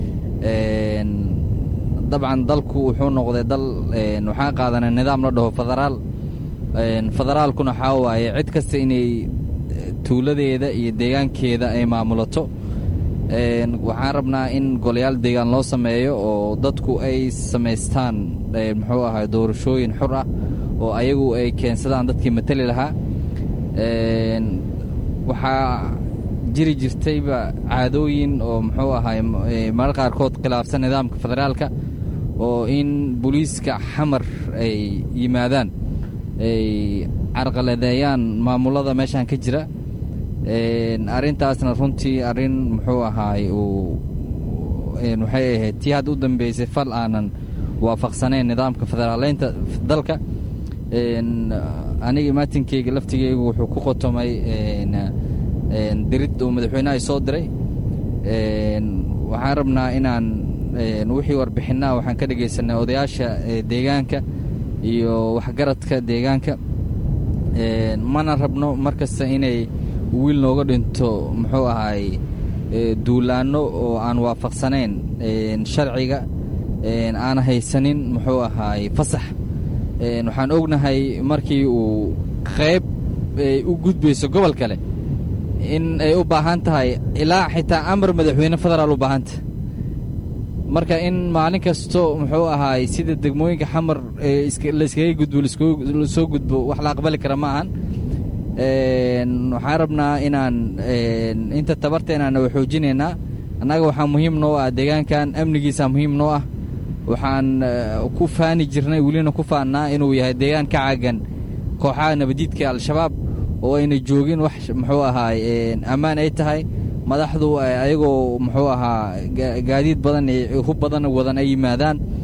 [SPEAKER 17] dabcan dalku wuxuu noqday dal waxaan qaadanay nidaam la dhaho federaal federaalkuna waxaa waaye cid kasta inay tuuladeeda iyo deegaankeeda ay maamulato waxaan rabnaa in golayaal deegaan loo sameeyo oo dadku ay samaystaan muxuu ahay doorashooyin xur ah oo ayagu ay keensadaan dadkii matali lahaa waxaa jiri jirtayba caadooyin oo muxuu ahay marar qaarkood khilaafsan nidaamka federaalka oo in booliiska xamar ay yimaadaan ay carqaladeeyaan maamulada meeshaan ka jira arrintaasna runtii arrin muxuu ahaay uu waxay ahayd tii hadda u dambeysay fal aanan waafaqsanayn nidaamka federaaleynta dalka aniga maatinkeyga laftigeygu wuxuu ku qotomay dirid uu madaxweynaha soo diray waxaan rabnaa inaan wixii warbixinnaha waxaan ka dhegaysanay odayaasha deegaanka iyo waxgaradka deegaanka mana rabno mar kasta inay wiil nooga dhinto muxuu ahaay duulaanno oo aan waafaqsanayn sharciga aan haysanin muxuu ahaay fasax waxaan ognahay markii uu qayb u gudbayso gobol kale in ay u baahan tahay ilaa xitaa amar madaxweyne federaal u baahanta marka in maalin kasto muxuu ahaay sida degmooyinka xamar layskaga gudbo lasoo gudbo wax la aqbali kara ma ahan waxaan rabnaa inaan inta tabarteenana wa xoojinaynaa annaga waxaa muhiim noo ah deegaankan amnigiisa muhiim noo ah waxaan ku faani jirnay welina ku faannaa inuu yahay deegaan ka caagan kooxaha nabadiidka al-shabaab oo ayna joogin wax muxuu ahaay ammaan ay tahay madaxdu ayagoo muxuu ahaa gaadiid badan iyo hub badan wadan ay yimaadaan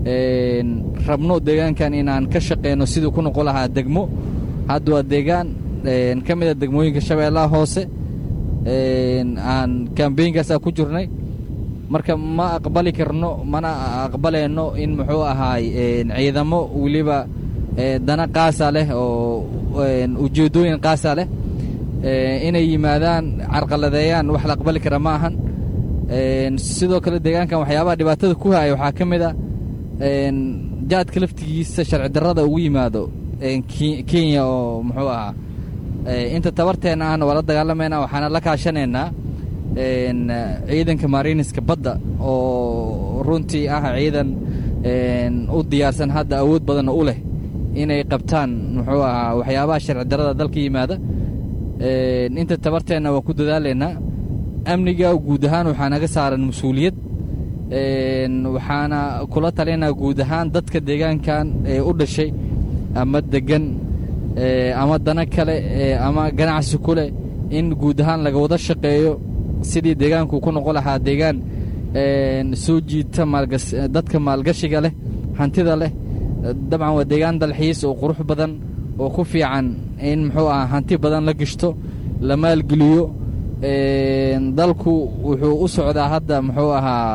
[SPEAKER 17] rabno deegaankan inaan ka shaqeyno siduu ku noqon lahaa degmo hadda waa deegaan ka mid a degmooyinka shabeellaha hoose aan kambeynkaasa ku jirnay marka ma aqbali karno mana aqbalayno in muxuu ahaay ciidamo weliba dana qaasa leh oo ujeeddooyin qaasa leh inay yimaadaan carqaladeeyaan wax la aqbali kara ma ahan sidoo kale deegaankan waxyaabaha dhibaatada ku haya waxaa ka mid a jaadka laftigiisa sharci darrada ugu yimaado kenya oo muxuu ahaa inta tabarteenna ahna waa la dagaalamayna waxaana la kaashanaynaa ciidanka mariniska badda oo runtii ah ciidan u diyaarsan hadda awood badanna u leh inay qabtaan muxuu ahaa waxyaabaha sharci darrada dalka yimaada inta tabarteenna waa ku dadaalaynaa amniga guud ahaan waxaa naga saaran mas-uuliyad waxaana kula talinaa guud ahaan dadka deegaankan ee u dhashay ama degan ama dana kale ama ganacsi ku leh in guud ahaan laga wada shaqeeyo sidii deegaanku ku noqon lahaa deegaan soo jiita dadka maalgashiga leh hantida leh dabcan waa deegaan dalxiis oo qurux badan oo ku fiican in muxuu ahaa hanti badan la gishto la maalgeliyo dalku wuxuu u socdaa hadda muxuu ahaa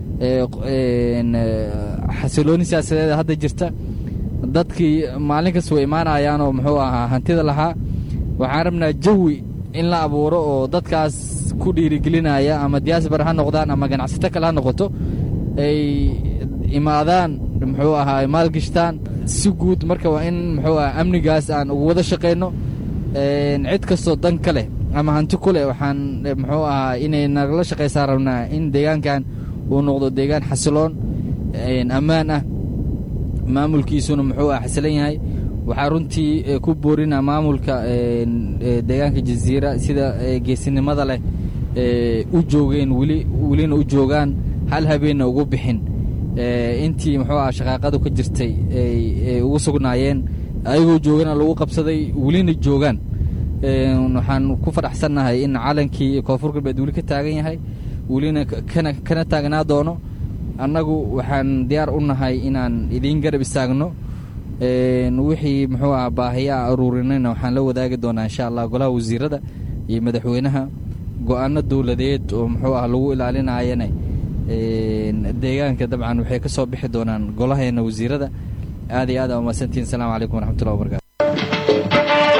[SPEAKER 17] xasilooni siyaasadeed hadda jirta dadkii maalin kasta way imaanayaanoo muxuu ahaa hantida lahaa waxaan rabnaa jawi in la abuuro oo dadkaas ku dhiirigelinaya ama diaasbar ha noqdaan ama ganacsato kale ha noqoto ay imaadaan muxuu ahaa maalgishtaan si guud marka waa in muxuu aha amnigaas aan ugu wada shaqayno cid kastoo dan ka leh ama hanti ku leh waxaan muxuu ahaa inay nagala shaqaysaa rabnaa in deegaankan uu noqdo deegaan xasiloon ammaan ah maamulkiisuna muxuu ah xasilan yahay waxaa runtii ku boorina maamulka deegaanka jaziira sida geesinimada leh u joogeen weli welina u joogaan hal habeenna ugu bixin intii muxuu ah shaqaaqadu ka jirtay ay ugu sugnaayeen ayagoo joogana lagu qabsaday welina joogaan waxaan ku fadhaxsannahay in calankii koonfur galbeed weli ka taagan yahay welina kana taagnaa doono annagu waxaan diyaar u nahay inaan idiin garab istaagno wixii muxuu ah baahiyaa aruurinayna waxaan la wadaagi doonaa insha allah golaha wasiirada iyo madaxweynaha go-aano dowladeed oo muxuu ah lagu ilaalinayana deegaanka dabcan waxay ka soo bixi doonaan golaheena wasiirada aad iyo aad aa umahadsantihin asalaamu calaykum waraxmatullahi wabarakatu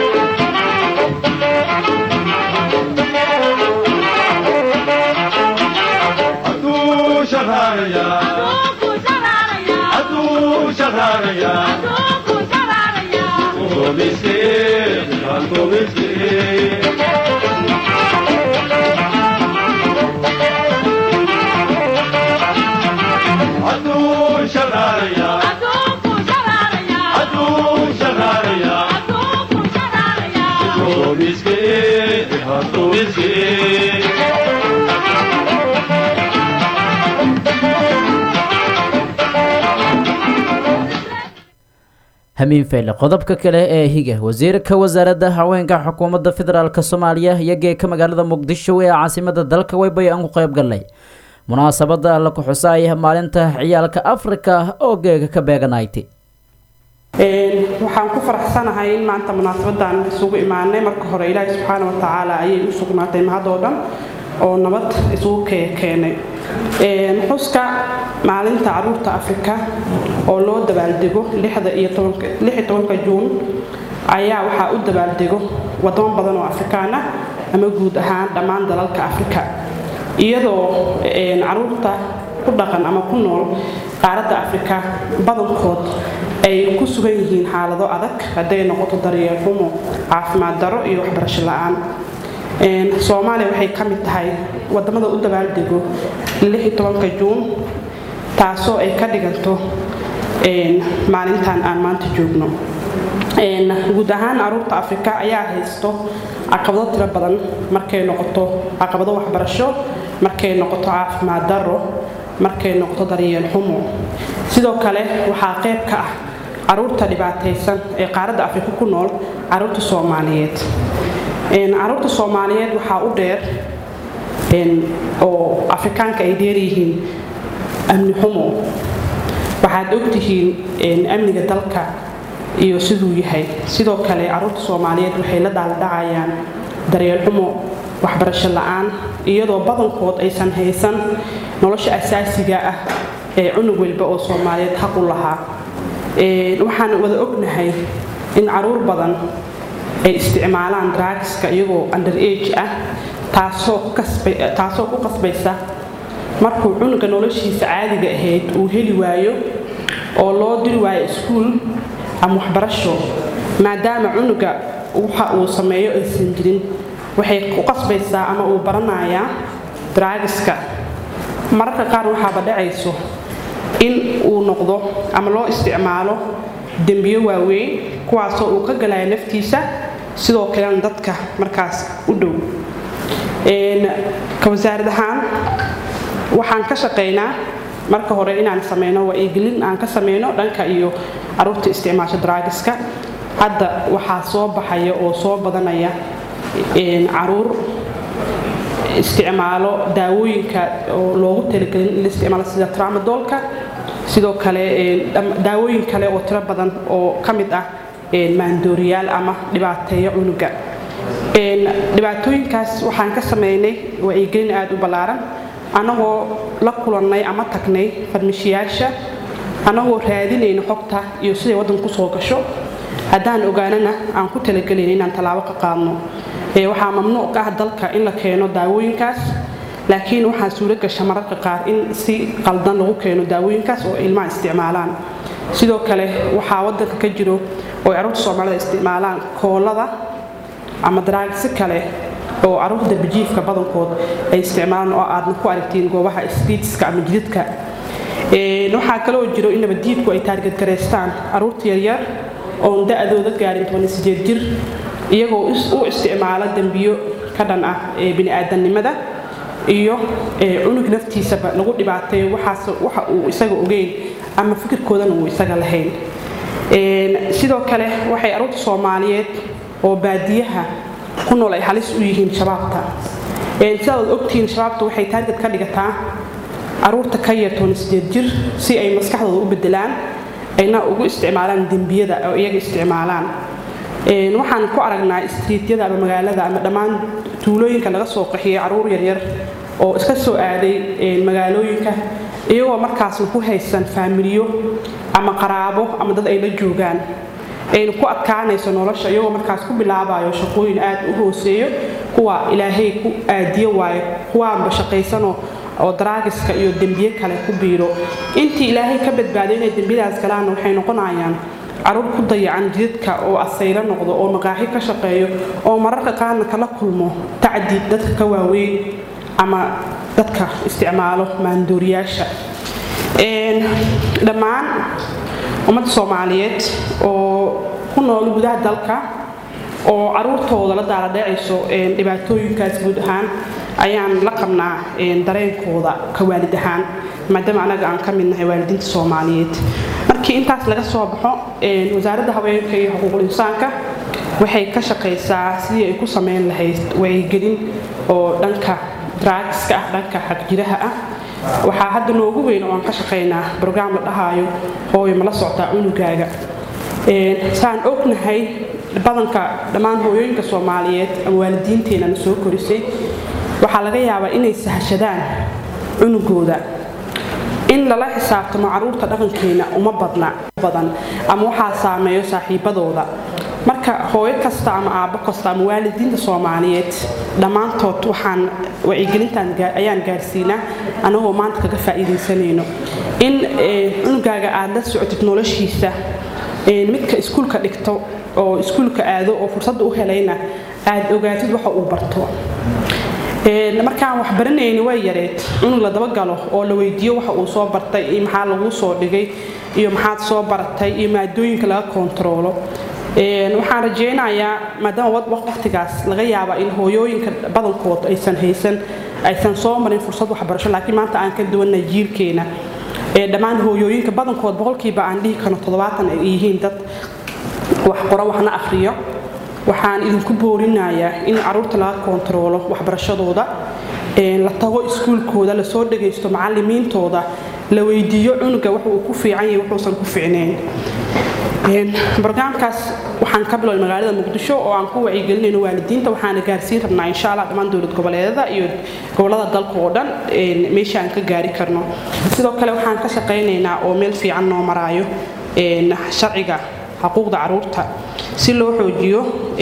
[SPEAKER 1] hamiin fayle qodobka kale ee higa wasiirka wasaaradda haweenka xukuumadda federaalk soomaaliya iyo geeka magaalada muqdisho ee caasimada dalka weybay aan ku qayb galnay munaasabada la kuxusaaya maalinta ciyaalka afrika oo geega ka beeganayti
[SPEAKER 18] waxaan ku faraxsanahay in maanta munaasabadan isugu imaanay marka hore ilaahi subxaana wa tacaala ayay u sugnaatay mahadoo dhan oo nabad isugu keenay xuska maalinta caruurta afrika oo loo dabaaldego iyo juun ayaa waxaa u dabaaldego wadamo badan oo afrikaan ah ama guud ahaan dhammaan dalalka afrika iyadoo caruurta ku dhaqan ama ku nool qaaradda afrika badankood ay ku sugan yihiin xaalado adag hadday noqoto daryeel xumo caafimaad daro iyo waxbarasho la-aan soomaaliya waxay ka mid tahay wadamada u dabaaldego juun taasoo ay ka dhiganto maalintan aan maanta joogno guud ahaan caruurta afrika ayaa haysto caqabado tiro badan markay noqoto caqabado waxbarasho markay noqoto caafimaad daro markay noqoto daryeel xumo sidoo kale waxaa qayb ka ah caruurta dhibaataysan ee qaaradda afrika ku nool caruurta soomaaliyeed caruurta soomaaliyeed waxaa u dheer oo afrikaanka ay dheeryihiin amni xumo waxaad ogtihiin amniga dalka iyo siduu yahay sidoo kale caruurta soomaaliyeed waxay la daaldhacayaan daryeel xumo waxbarasho la-aan iyadoo badankood aysan haysan nolosha asaasiga ah ee cunug walba oo soomaaliyeed xaq u lahaa waxaan wada ognahay in caruur badan ay isticmaalaan dragska iyagoo under age ah taasoo ku qasbaysa markuu cunuga noloshiisa caadiga ahayd uu heli waayo oo loo diri waayo iskuul ama waxbarasho maadaama cunuga waxa uu sameeyo aysan jirin waxay ku qasbaysaa ama uu baranayaa draagiska mararka qaar waxaaba dhacayso in uu noqdo ama loo isticmaalo dembiyo waaweyn kuwaasoo uu ka galaya naftiisa sidoo kalena dadka markaas u dhow ka wasaarad ahaan waxaan ka shaqaynaa marka hore inaan sameyno wacyigelin aan ka sameyno dhanka iyo caruurta isticmaasha draagiska hadda waxaa soo baxaya oo soo badanaya caruur isticmaalo daawooyinka oo loogu talagelin in la isticmaalo sida tramadolka sidoo kale daawooyin kale oo tiro badan oo ka mid ah maandooriyaal ama dhibaateeyo cunuga dhibaatooyinkaas waxaan ka sameynay wacyigelin aada u ballaaran annagoo la kulannay ama tagnay farmishiyaasha annagoo raadinayna xogta iyo siday waddanka kusoo gasho haddaan ogaanana aan ku talagelayn inaan tallaabo ka qaadno waxaa mamnuuc ah dalka in la keeno daawooyinkaas laakiin waxaa suuro gasha mararka qaar in si qaldan lagu keeno daawooyinkaas oo ilmaha isticmaalaan sidoo kale waxaa waddanka ka jiro oo caruurta soomaalida isticmaalaan koolada ama daraagsi kale oo caruurta darbijiifka badankood ay isticmaalaan oo aadna ku aragtiin goobaha sbiidska ama jididka waxaa kaloo jiro in nabadiidku ay taargadgaraystaan caruurta yaryar oon da-dooda gaarin jir iyagoo u isticmaala dembiyo ka dhan ah ee bini'aadanimada iyo cunug naftiisaba lagu dhibaateeyo waxa uu isaga ogeyn ama fikirkoodana uu isaga lahayn sidoo kale waxay caruurta soomaaliyeed oo baadiyaha ku nool ay halis u yihiin shabaabta sidaad ogtihiin shabaabta waxay taargad ka dhigataa caruurta ka yar jir si ay maskaxdooda u bedelaan ayna ugu isticmaalaan dembiyada oo iyaga isticmaalaan waxaan ku aragnaa istriityada ama magaalada ama dhammaan tuulooyinka laga soo qaxiyay caruur yaryar oo iska soo aaday magaalooyinka iyagoo markaasna ku haysan faamiliyo ama qaraabo ama dad ay la joogaan ayna ku adkaanayso nolosha iyagoo markaas ku bilaabayo shaqooyin aad u hooseeyo kuwa ilaahay ku aadiyo waayo kuwaanba shaqaysanoo oo daraagiska iyo dembiye kale ku biiro intii ilaahay ka badbaaday inay dembiyadaas galaanna waxay noqonayaan caruur ku dayacan jidadka oo asaylo noqdo oo maqaaxi ka shaqeeyo oo mararka qaarna kala kulmo tacdi dadka ka waaweyn ama dadka isticmaalo maandooriyaasha dhammaan ummadda soomaaliyeed oo ku nool gudaha dalka oo caruurtooda la daaladhacayso dhibaatooyinkaas guud ahaan ayaan la qabnaa dareenkooda ka waalid ahaan maadaama anaga aan ka mid nahay waalidiinta soomaaliyeed markii intaas laga soo baxo wasaaradda haweenka iyo xuquuqul insaanka waxay ka shaqaysaa sidii ay ku samayn lahayd wacyigelin oo dhanka dragska ah dhanka xagjiraha ah waxaa hadda noogu weyn oo aan ka shaqaynaa brograam la dhahaayo hooyo mala socdaa cunugaaga saan ognahay badanka dhammaan hooyooyinka soomaaliyeed ama waalidiinteenana soo korisay waxaa laga yaabaa inay sahashadaan cunugooda in lala xisaabtamo caruurta dhaqankeena uma badna badan ama waxaa saameeyo saaxiibadooda marka hooyo kasta ama aabbo kasta ama waalidiinta soomaaliyeed dhammaantood waxaan wacyigelintan ayaan gaarsiinaa anagoo maanta kaga faa'iidaysanayno in cunugaaga aad la socotid noloshiisa midka iskuulka dhigto oo iskuulka aado oo fursadda u helayna aad ogaatid waxa uu barto markaan wax baranayni way yareed cunug la dabagalo oo la weydiiyo waxa uu soo bartay iyo maxaa laguu soo dhigay iyo maxaad soo baratay iyo maadooyinka laga kontaroolo waxaan rajaynayaa maadaama waqtigaas laga yaaba in hooyooyinka badankood aysan haysan aysan soo marin fursad waxbarasho laakiin maanta aan ka duwanay jiilkeena dhammaan hooyooyinka badankood boqolkiiba aan dhihi karno toddobaatan ay yihiin dad wax qoro waxna akhriyo waxaan idinku boorinayaa in caruurta laga kontaroolo waxbarashadooda la tago iskuulkooda lasoo dhagaysto macalimiintooda la weydiiyo cunuga wax uu ku fiican yahay wuxuusan ku fiicnayn barnaamijkaas waxaan ka biloway magaalada muqdisho oo aan ku wacyigelinayno waalidiinta waxaana gaarsiin rabnaa insha allah dhammaan dowlad goboleedada iyo gobolada dalka oo dhan meesha aan ka gaari karno sidoo kale waxaan ka shaqaynaynaa oo meel fiican noo maraayo sharciga xuquuqda caruurta si loo xoojiyo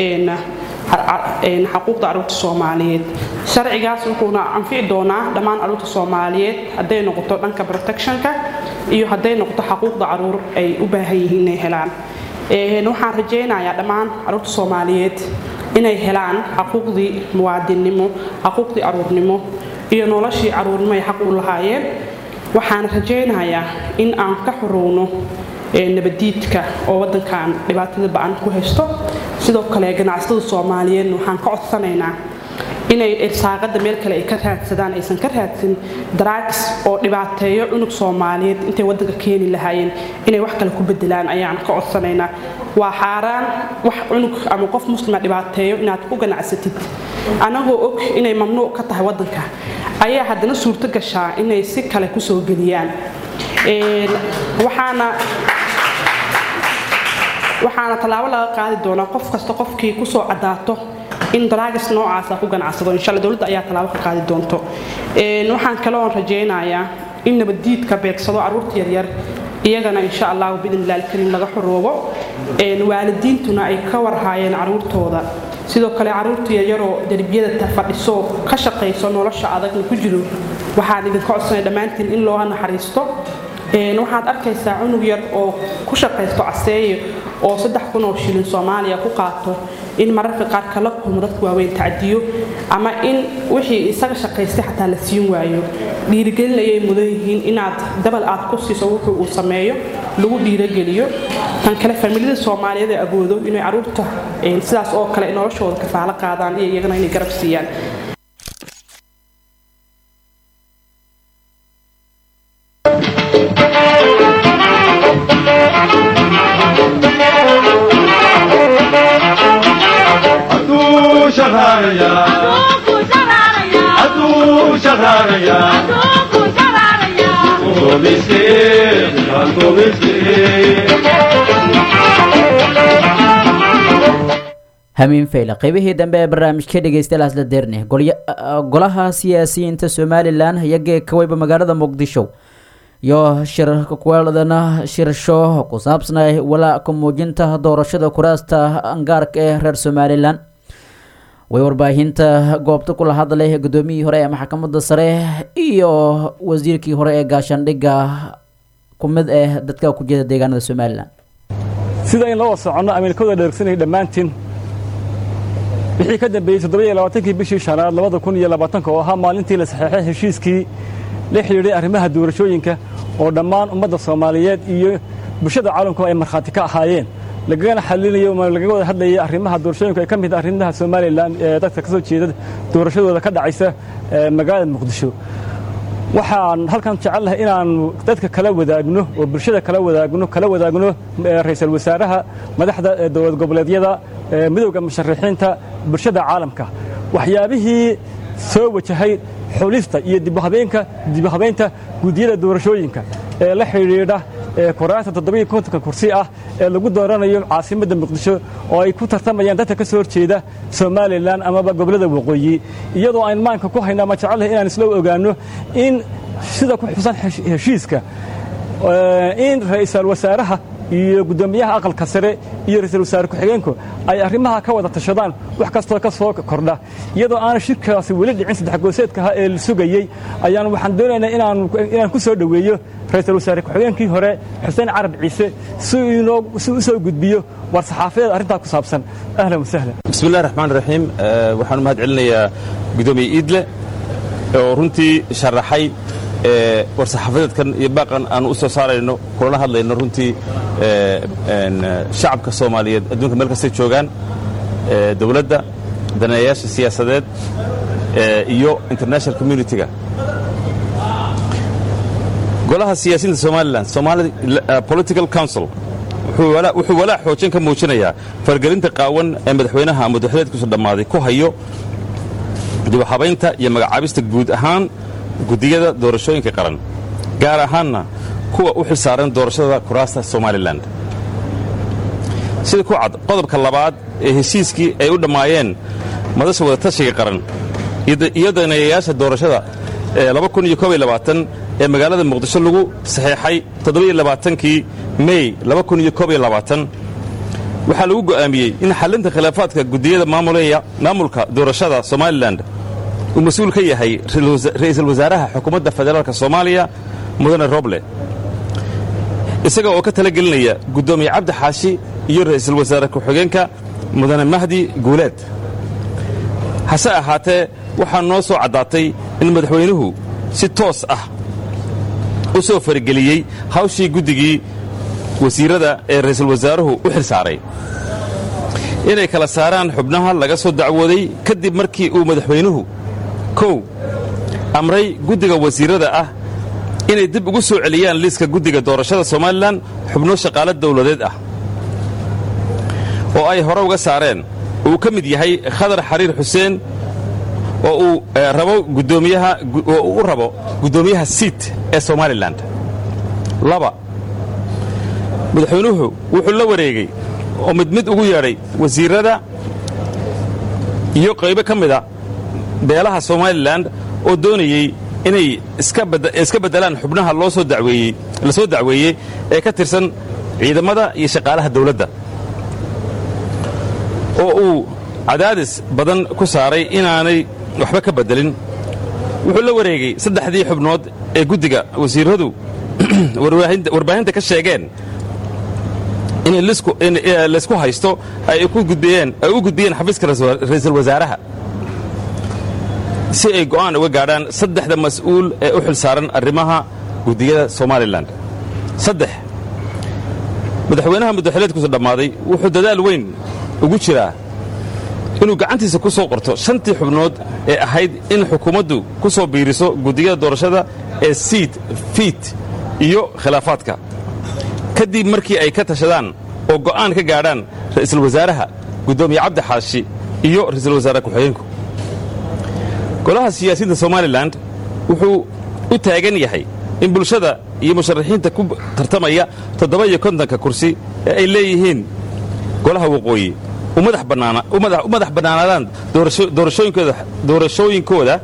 [SPEAKER 18] xuquuqda caruurta soomaaliyeed sharcigaas wuxuuna anfici doonaa dhammaan caruurta soomaaliyeed hadday noqoto dhanka protectionka iyo hadday noqoto xuquuqda caruur ay u baahan yihiin inay helaan waxaan rajaynayaa dhammaan caruurta soomaaliyeed inay helaan xaquuqdii muwaadinnimo xaquuqdii caruurnimo iyo noloshii caruurnimo ay xaq u lahaayeen waxaan rajaynayaa in aan ka xorowno nabadiidka oo wadankan dhibaatada ba-an ku haysto sidoo kale ganacsatada soomaaliyeedna waxaan ka codsanaynaa inay irsaaqada meel kale ay ka raadsadaan aysan ka raadsan daraags oo dhibaateeyo cunug soomaaliyeed intay wadanka keeni lahaayeen inay wax kale ku bedelaan ayaan ka codsanaynaa waa xaaraan wax cunug ama qof muslima dhibaateeyo inaad ku ganacsatid anagoo og inay mamnuuc ka tahay wadanka ayaa haddana suurto gashaa inay si kale kusoo geliyaan waxaana waxaana tallaabo laga qaadi doonaa qof kasta qofkii kusoo cadaato in daraagas noocaasa ku ganacsado insha alla dowladda ayaa tallaabo ka qaadi doonto waxaan kaloon rajaynayaa in nabaddiidka beegsado carruurta yaryar iyagana insha allahu biidnillahi alkariim laga xoroobo waalidiintuna ay ka warhaayeen carruurtooda sidoo kale carruurta yaryaroo derbiyada fadhiso ka shaqayso nolosha adagna ku jiro waxaan idinka codsanay dhammaantiin in looga naxariisto waxaad arkaysaa cunug yar oo ku shaqaysto caseeye oo saddex kun oo shilin soomaaliya ku qaato in mararka qaar kala kulmo dadka waaweyn tacdiyo ama in wixii isaga shaqaystay xataa la siin waayo dhiirigelin ayay mudan yihiin inaad dabal aad ku siiso wuxuu uu sameeyo lagu dhiirogeliyo tan kale familiyada soomaaliyeed ee agoodo inay caruurta sidaas oo kale noloshooda kafaalo qaadaan iyo iyagana inay garab siiyaan
[SPEAKER 1] hamiin fayle qaybihii dambe ee barnaamijka dhegeystayaal hasla deerne golaha siyaasiyiinta somalilan iyo geeka weyba magaalada muqdisho iyo shirkuweeladana shirasho ku saabsanay walaaca muujinta doorashada kuraasta angaarka ee reer somalilan way warbaahinta goobta kula hadlay gudoomiyihii hore ee maxkamadda sare iyo wasiirkii hore ee gaashaandhigga ku mid eh dadka ku jeeda deegaanada somalilan
[SPEAKER 19] sida in loo soconno amiilkooda dheregsanayay dhammaantiin wixii ka dambeeyey toddobiyo labaatankii bishii shanaad labada kun iyo labaatanka oo ahaa maalintii la saxeexay heshiiskii la xidhiidhay arrimaha doorashooyinka oo dhammaan ummadda soomaaliyeed iyo bulshada caalamkuba ay markhaati ka ahaayeen lagagana xalinayo lagaga wada hadlayay arrimaha doorashooyinka ay ka mid arrimaha somalilan ee dadka ka soo jeeda doorashadooda ka dhacaysa magaalada muqdisho waxaan halkan jecel lahay inaannu dadka kala wadaagno oo bulshada kala wadaagno kala wadaagno ra'iisul wasaaraha madaxda dowlad goboleedyada midowda musharaxiinta bulshada caalamka waxyaabihii soo wajahay xulista iyo dibhabeenka dibhabaynta guddiyada doorashooyinka ee la xidhiidha kuraasta toddobiyo kontonka kursi ah ee lagu dooranayo caasimadda muqdisho oo ay ku tartamayaan dadka ka soo horjeeda somalilan amaba gobollada waqooyi iyadoo aan maanka ku hayno ama jecellahay inaan isla ogaanno in sida ku xusan heshiiska in ra'iisul wasaaraha iyo guddoomiyaha aqalka sare iyo ra'iisul wasaare ku-xigeenku ay arrimaha ka wada tashadaan wax kastoo ka soo kordha iyadoo aana shirkaasi weli dhicin saddex gooseedkaha ee la sugayey ayaan waxaan doonaynaa inaan ku soo dhoweeyo ra'iisul wasaare ku-xigeenkii hore xuseen carab ciise si u soo gudbiyo war saxaafadeed arrintaa ku saabsan ahlan wasahlan
[SPEAKER 20] bismillahi raxmaan raxiim waxaan u mahad celinayaa guddoomiye iidle oo runtii sharaxay war saxaafadeedkan iyo baaqan aan u soo saarayno kulana hadlayno runtii shacabka soomaaliyeed adduunka meel kastay joogaan dowladda daneeyayaasha siyaasadeed iyo international communitiga golaha siyaasiyiinta somalilan somali political council wuxuu walaac xoojin ka muujinayaa fargelinta qaawan ee madaxweynaha madaxweedkiisu dhammaaday ku hayo dibuhabaynta iyo magacaabista guud ahaan guddiyada doorashooyinka qaran gaar ahaanna kuwa u xilsaaran doorashada kuraasta somalilan sida ku cad qodobka labaad ee heshiiskii ay u dhammaayeen madasha wadatashiga qaran iyo daneeyayaasha doorashada ee ee magaalada muqdisho lagu saxeexay kii mey waxaa lagu go'aamiyey in xallinta khilaafaadka gudiyada maamulka doorashada somalilan uu mas-uul ka yahay ra'iisul wasaaraha xukuumadda federaalk soomaaliya mudane roble isaga oo ka talagelinaya guddoomiye cabdi xaashi iyo ra'iisul wasaare ku-xigeenka mudane mahdi guuleed hase ahaatee waxaa noo soo caddaatay in madaxweynuhu si toos ah u soo farageliyey hawshii guddigii wasiirrada ee ra'iisul wasaaruhu u xil saaray inay kala saaraan xubnaha laga soo dacwooday kadib markii uu madaxweynuhu kow amray guddiga wasiirrada ah inay dib ugu soo celiyaan liiska guddiga doorashada somalilan xubno shaqaale dawladeed ah oo ay hore uga saareen uu ka mid yahay khadar xariir xuseen oo uu rabo gudoomiyaha oo uu u rabo guddoomiyaha siit ee somalilan laba madaxweynuhu wuxuu la wareegay oo mid mid ugu yeedhay wasiirrada iyo qaybo ka mida beelaha somalilan oo doonayey inay iska beddelaan xubnaha loo soo daweeyey la soo dacweeyey ee ka tirsan ciidamada iyo shaqaalaha dawladda oo uu cadaadis badan ku saaray inaanay waxba ka beddelin wuxuu la wareegay saddexdii xubnood ee guddiga wasiirradu warbaahinta ka sheegeen in laysku haysto ay u gudbiyeen xafiiska ra'iisul wasaaraha si ay go'aan uga gaadhaan saddexda mas'uul ee u xil saaran arrimaha guddiyada somalilan saddex madaxweynaha muddaxileedkuusu dhammaaday wuxuu dadaal weyn ugu jiraa inuu gacantiisa ku soo qorto shantii xubnood ee ahayd in xukuumaddu ku soo biiriso guddiyada doorashada ee siid fiit iyo khilaafaadka kadib markii ay ka tashadaan oo go'aan ka gaadhaan ra'iisul wasaaraha guddoomiye cabdi xaashi iyo ra'iisul wasaare ku-xigeenku golaha siyaasiyiinta somalilan wuxuu u taagan yahay in bulshada iyo musharaxiinta ku tartamaya toddoba iyo kontonka kursi ee ay leeyihiin golaha waqooyi u madax bannaanaadaan doorashooyinkooda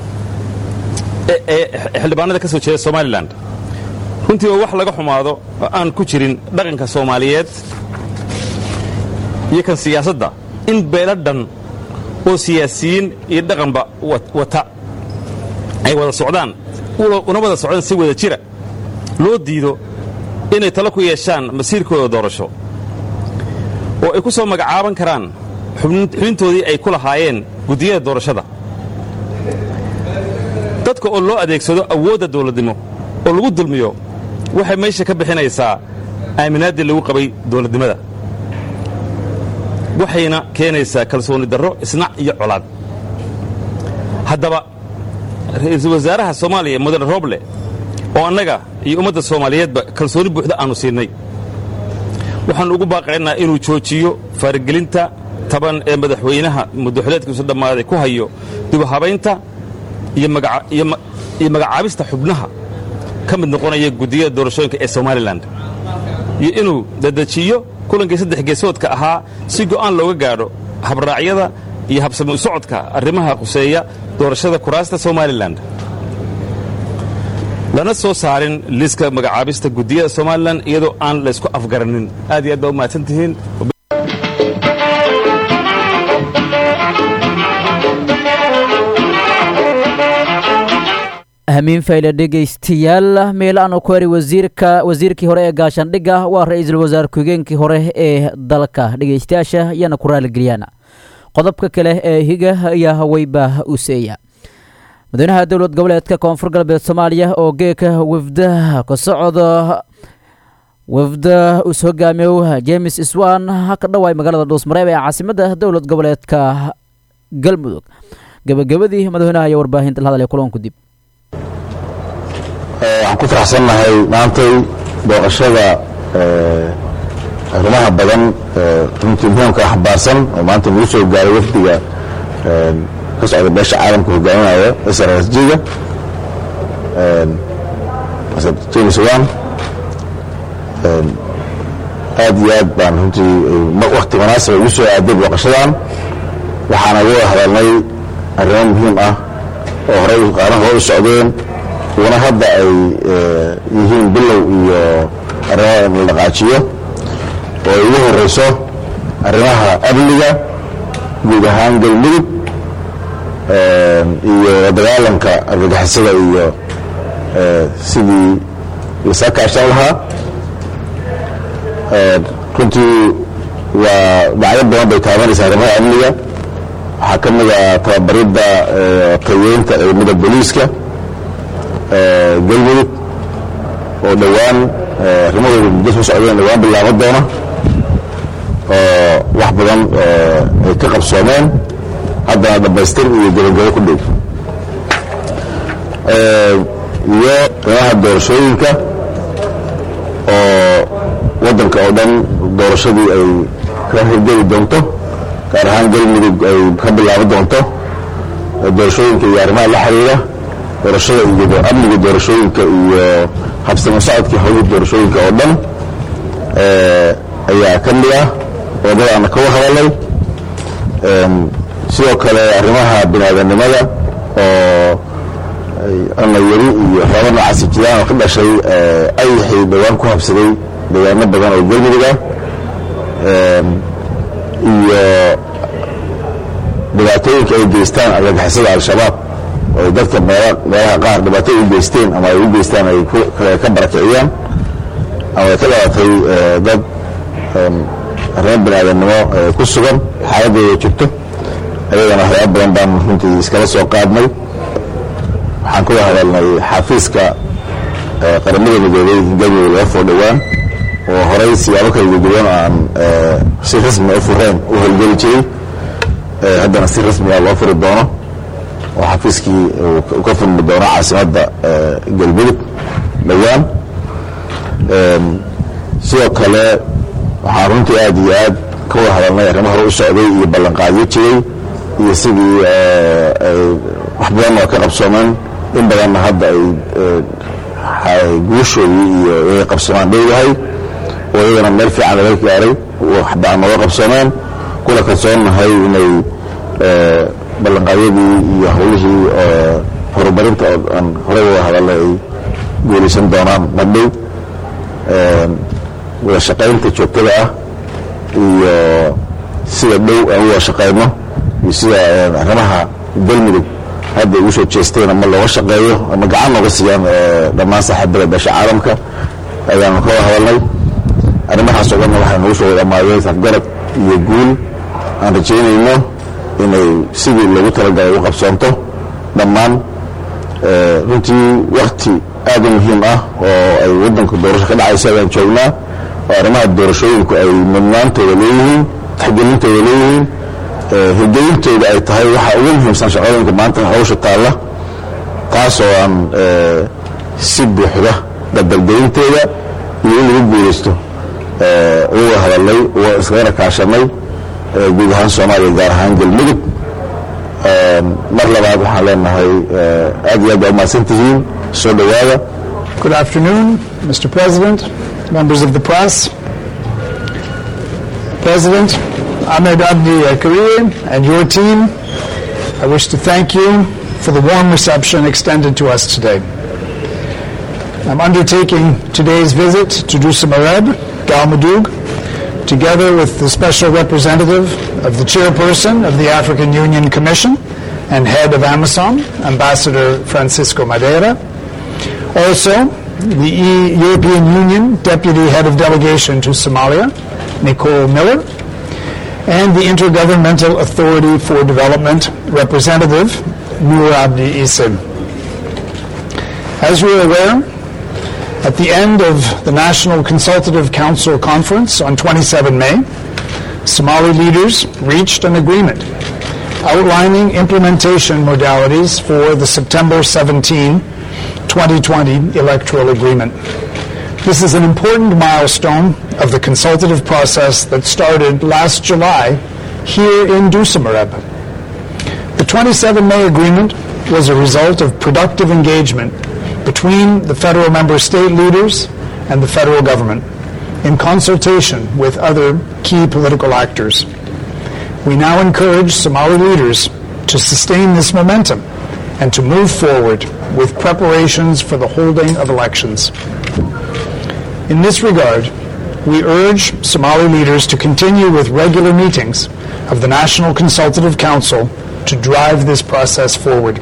[SPEAKER 20] ee xildhibaanada ka soo jeeda somalilan runtii waa wax laga xumaado oo aan ku jirin dhaqanka soomaaliyeed iyo kan siyaasadda in beelo dhan oo siyaasiyiin iyo dhaqanba wata ay wada socdaan una wada socdaan si wada jira loo diido inay talo ku yeeshaan masiirkooda doorasho oo ay ku soo magacaaban karaan xubintoodii ay ku lahaayeen guddiyada doorashada dadka oo loo adeegsado awoodda dawladnimo oo lagu dulmiyo waxay meesha ka bixinaysaa aaminaaddii lagu qabay dawladnimada waxayna keenaysaa kalsooni darro isnac iyo colaad haddaba ra'iisul wasaaraha soomaaliya mudane roble oo annaga iyo ummadda soomaaliyeedba kalsooni buuxda aannu siinay waxaannu ugu baaqaynaa inuu joojiyo faaragelinta taban ee madaxweynaha muddaxileedkiisu dhammaaday ku hayo dibuhabaynta iyo magacaabista xubnaha ka mid noqonaya guddiyada doorashooyinka ee somalilan iyo inuu dadejiyo kulankii saddex geesoodka ahaa si go'aan looga gaadho habraacyada iyo habsami u socodka arrimaha khuseeya doorashada kuraasta somalilan lana soo saarin liiska magacaabista guddiyada somalilan iyadoo aan laysku afgaranin aad iyo aad baa u mahadsan tihiin
[SPEAKER 1] hamiin fayle dhegaystayaal meelaanu ku heri wasiirka wasiirkii hore ee gaashaandhigga waa ra-iisul wasaare ku-higeenkii hore ee dalka dhegaystayaasha ayaana ku raaligeliyaan qodobka kale ee higa ayaa haweyba useeya madaxweynaha dowlad goboleedka koonfur galbeed soomaaliya oo geeka wafda ka socda wafda us hogaamiyow james swan ka dhawaay magaalada dhuusmareeb ee caasimadda dowlad goboleedka galmudug gebagabadii madaxweynaha ayaa warbaahinta la hadlay kulanku dib
[SPEAKER 21] waxaan ku faraxsannahay maantay booqashada arrimaha badan runtii muhiimka xambaarsan oo maanta nagu soo gaaray wafdiga ka socda beesha caalamka hogaaminaya srsg-ga masar james wan aad iyo aad baan runtii wakti munaasaba ugu soo aaday booqashadan waxaana uga hadalnay arrimo muhiim ah oo horey qaarna hore u socdeen kuwana hadda ay yihiin bilow iyo arrimo in la dhaqaajiyo oo ay ugu horeyso arrimaha amniga guud ahaan galmudug iyo dagaalanka argagixisada iyo sidii lasaa kaashan lahaa runtii waa dhacyo badan bay taabanaysaa arrimaha amniga waxaa ka mid a tababaridda tayeynta ciidamada booliiska galmudug oo dhowaan arrimahooda muddo soo socdeen dhowaan bilaabo doona oo wax badan ay ka qabsoomeen haddana dhammaystir iyo gabagabo ku dhow iyo arrimaha doorashooyinka oo waddanka oo dhan doorashadii ay ka hirgeli doonto gaar ahaan galmudug ay ka bilaabo doonto doorashooyinka iyo arrimaha la xiriira doorashada iyo amniga doorashooyinka iyo habsamo socodkii howlihii doorashooyinka oo dhan ayaa ka mid ah wadadaana kaga hadalay sidoo kale arrimaha biniaadanimada oo ana yari iyo waxyaaba noocaasi jiraan oo ka dhashay ayaxii dhowaan ku habsaday deegaano badan oo galmudug ah iyo dhibaatooyinka ay geystaan argagixisada al-shabaab oo ay dadka meelaha qaar dhibaato u geysteen ama ay u geystaan ay ka barakiciyaan ama ay ka dhalatay dad arrimo biniaadanimo ku sugan xaaladooda jirto ayagana waxyaaba badan baan runtii iskala soo qaadnay waxaan kuga hadalnay xafiiska qaramada midoobay in galmudug laga foo dhowaan oo horey siyaabo kala duwan aan si rasmi u fureen u howlgeli jiray haddana si rasmiga loo furi doono oo xafiiskii uu ka furmi doono caasimadda galmudug dhowaan sidoo kale waxaan runtii aad iyo aad ka wada hadalnay arrimo hore u socday iyo ballanqaadyo jiray iyo sidii wax badan oo ka qabsoomeen in badanna hadda ay guushoodii iyo inay qabsoomaan dhowdahay oo iyagana meel fiican laga gaaray waxbaa nooga qabsoomeen kuna kalsoonnahay inay ballanqaadyadii iyo howlihii horumarinta oo aan horey wada hadalnay ay guulaysan doonaan madhow wada shaqaynta joogtada ah iyo sida dhow aan u wada shaqayno iyo sida arrimaha galmudug hadda ugu soo jeesteen ama looga shaqeeyo ama gacan nooga siiyaan dhammaan saaxiibada beesha caalamka ayaanu ka wada hadalnay arrimahaas oo dhanna waxay nagu soo dhammaadeen safgarad iyo guul aan rajaynayno inay sidii loogu talagalay u qabsoonto dhammaan runtii wakti aad u muhiim ah oo ay waddanka doorasho ka dhacayso ayaan joognaa oo arrimaha doorashooyinku ay mudnaantooda leeyihiin taxgelintooda leeyihiin hirgelintooda ay tahay waxa ugu muhiimsan shaqooyinka maanta hawsha taalla taas oo aan si buuxda dabdalgelinteeda iyo in lagu guulaysto uga hadalnay iskagana kaashanay guud ahaan soomaaliya gaar ahaan galmudug mar labaad waxaan leenahay aad iyo aad baa umahadsan tihiin soo dhowaada
[SPEAKER 2] Good afternoon, Mr. President, members of the press. President Ahmed Abdi Karir and your team, I wish to thank you for the warm reception extended to us today. I'm undertaking today's visit to Dusamareb, Galmudug, together with the special representative of the chairperson of the African Union Commission and head of AMISOM, Ambassador Francisco Madeira. Also, the e- European Union Deputy Head of Delegation to Somalia, Nicole Miller, and the Intergovernmental Authority for Development Representative, Nur Abdi Isim. As you're aware, at the end of the National Consultative Council Conference on 27 May, Somali leaders reached an agreement outlining implementation modalities for the September 17, 2020 electoral agreement. This is an important milestone of the consultative process that started last July here in Dusamareb. The 27 May agreement was a result of productive engagement between the federal member state leaders and the federal government in consultation with other key political actors. We now encourage Somali leaders to sustain this momentum and to move forward with preparations for the holding of elections. In this regard, we urge Somali leaders to continue with regular meetings of the National Consultative Council to drive this process forward.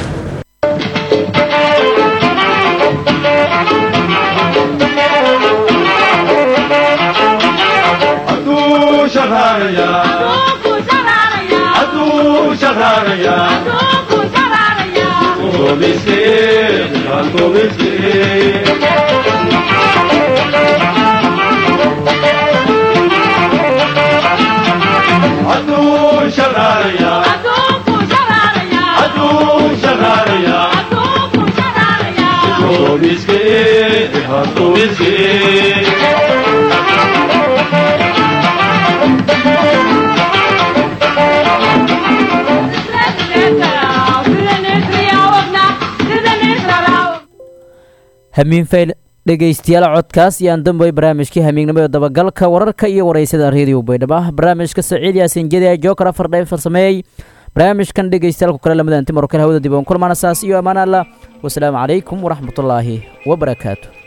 [SPEAKER 1] hamiin fayl dhegaystayaal codkaas iyo aan damboy barnaamijkii hamiignimo ee dabagalka wararka iyo waraysada reediyo baydhabo barnaamijka saciid yaasin jedi jookar afar dheef farsameeyey barnaamijkan dhegaystayaal ku kale lamada anti marokale hawada dib oon kulmaana saas iyo ammaan allah wasalaamu calaykum waraxmatullaahi wabarakaatu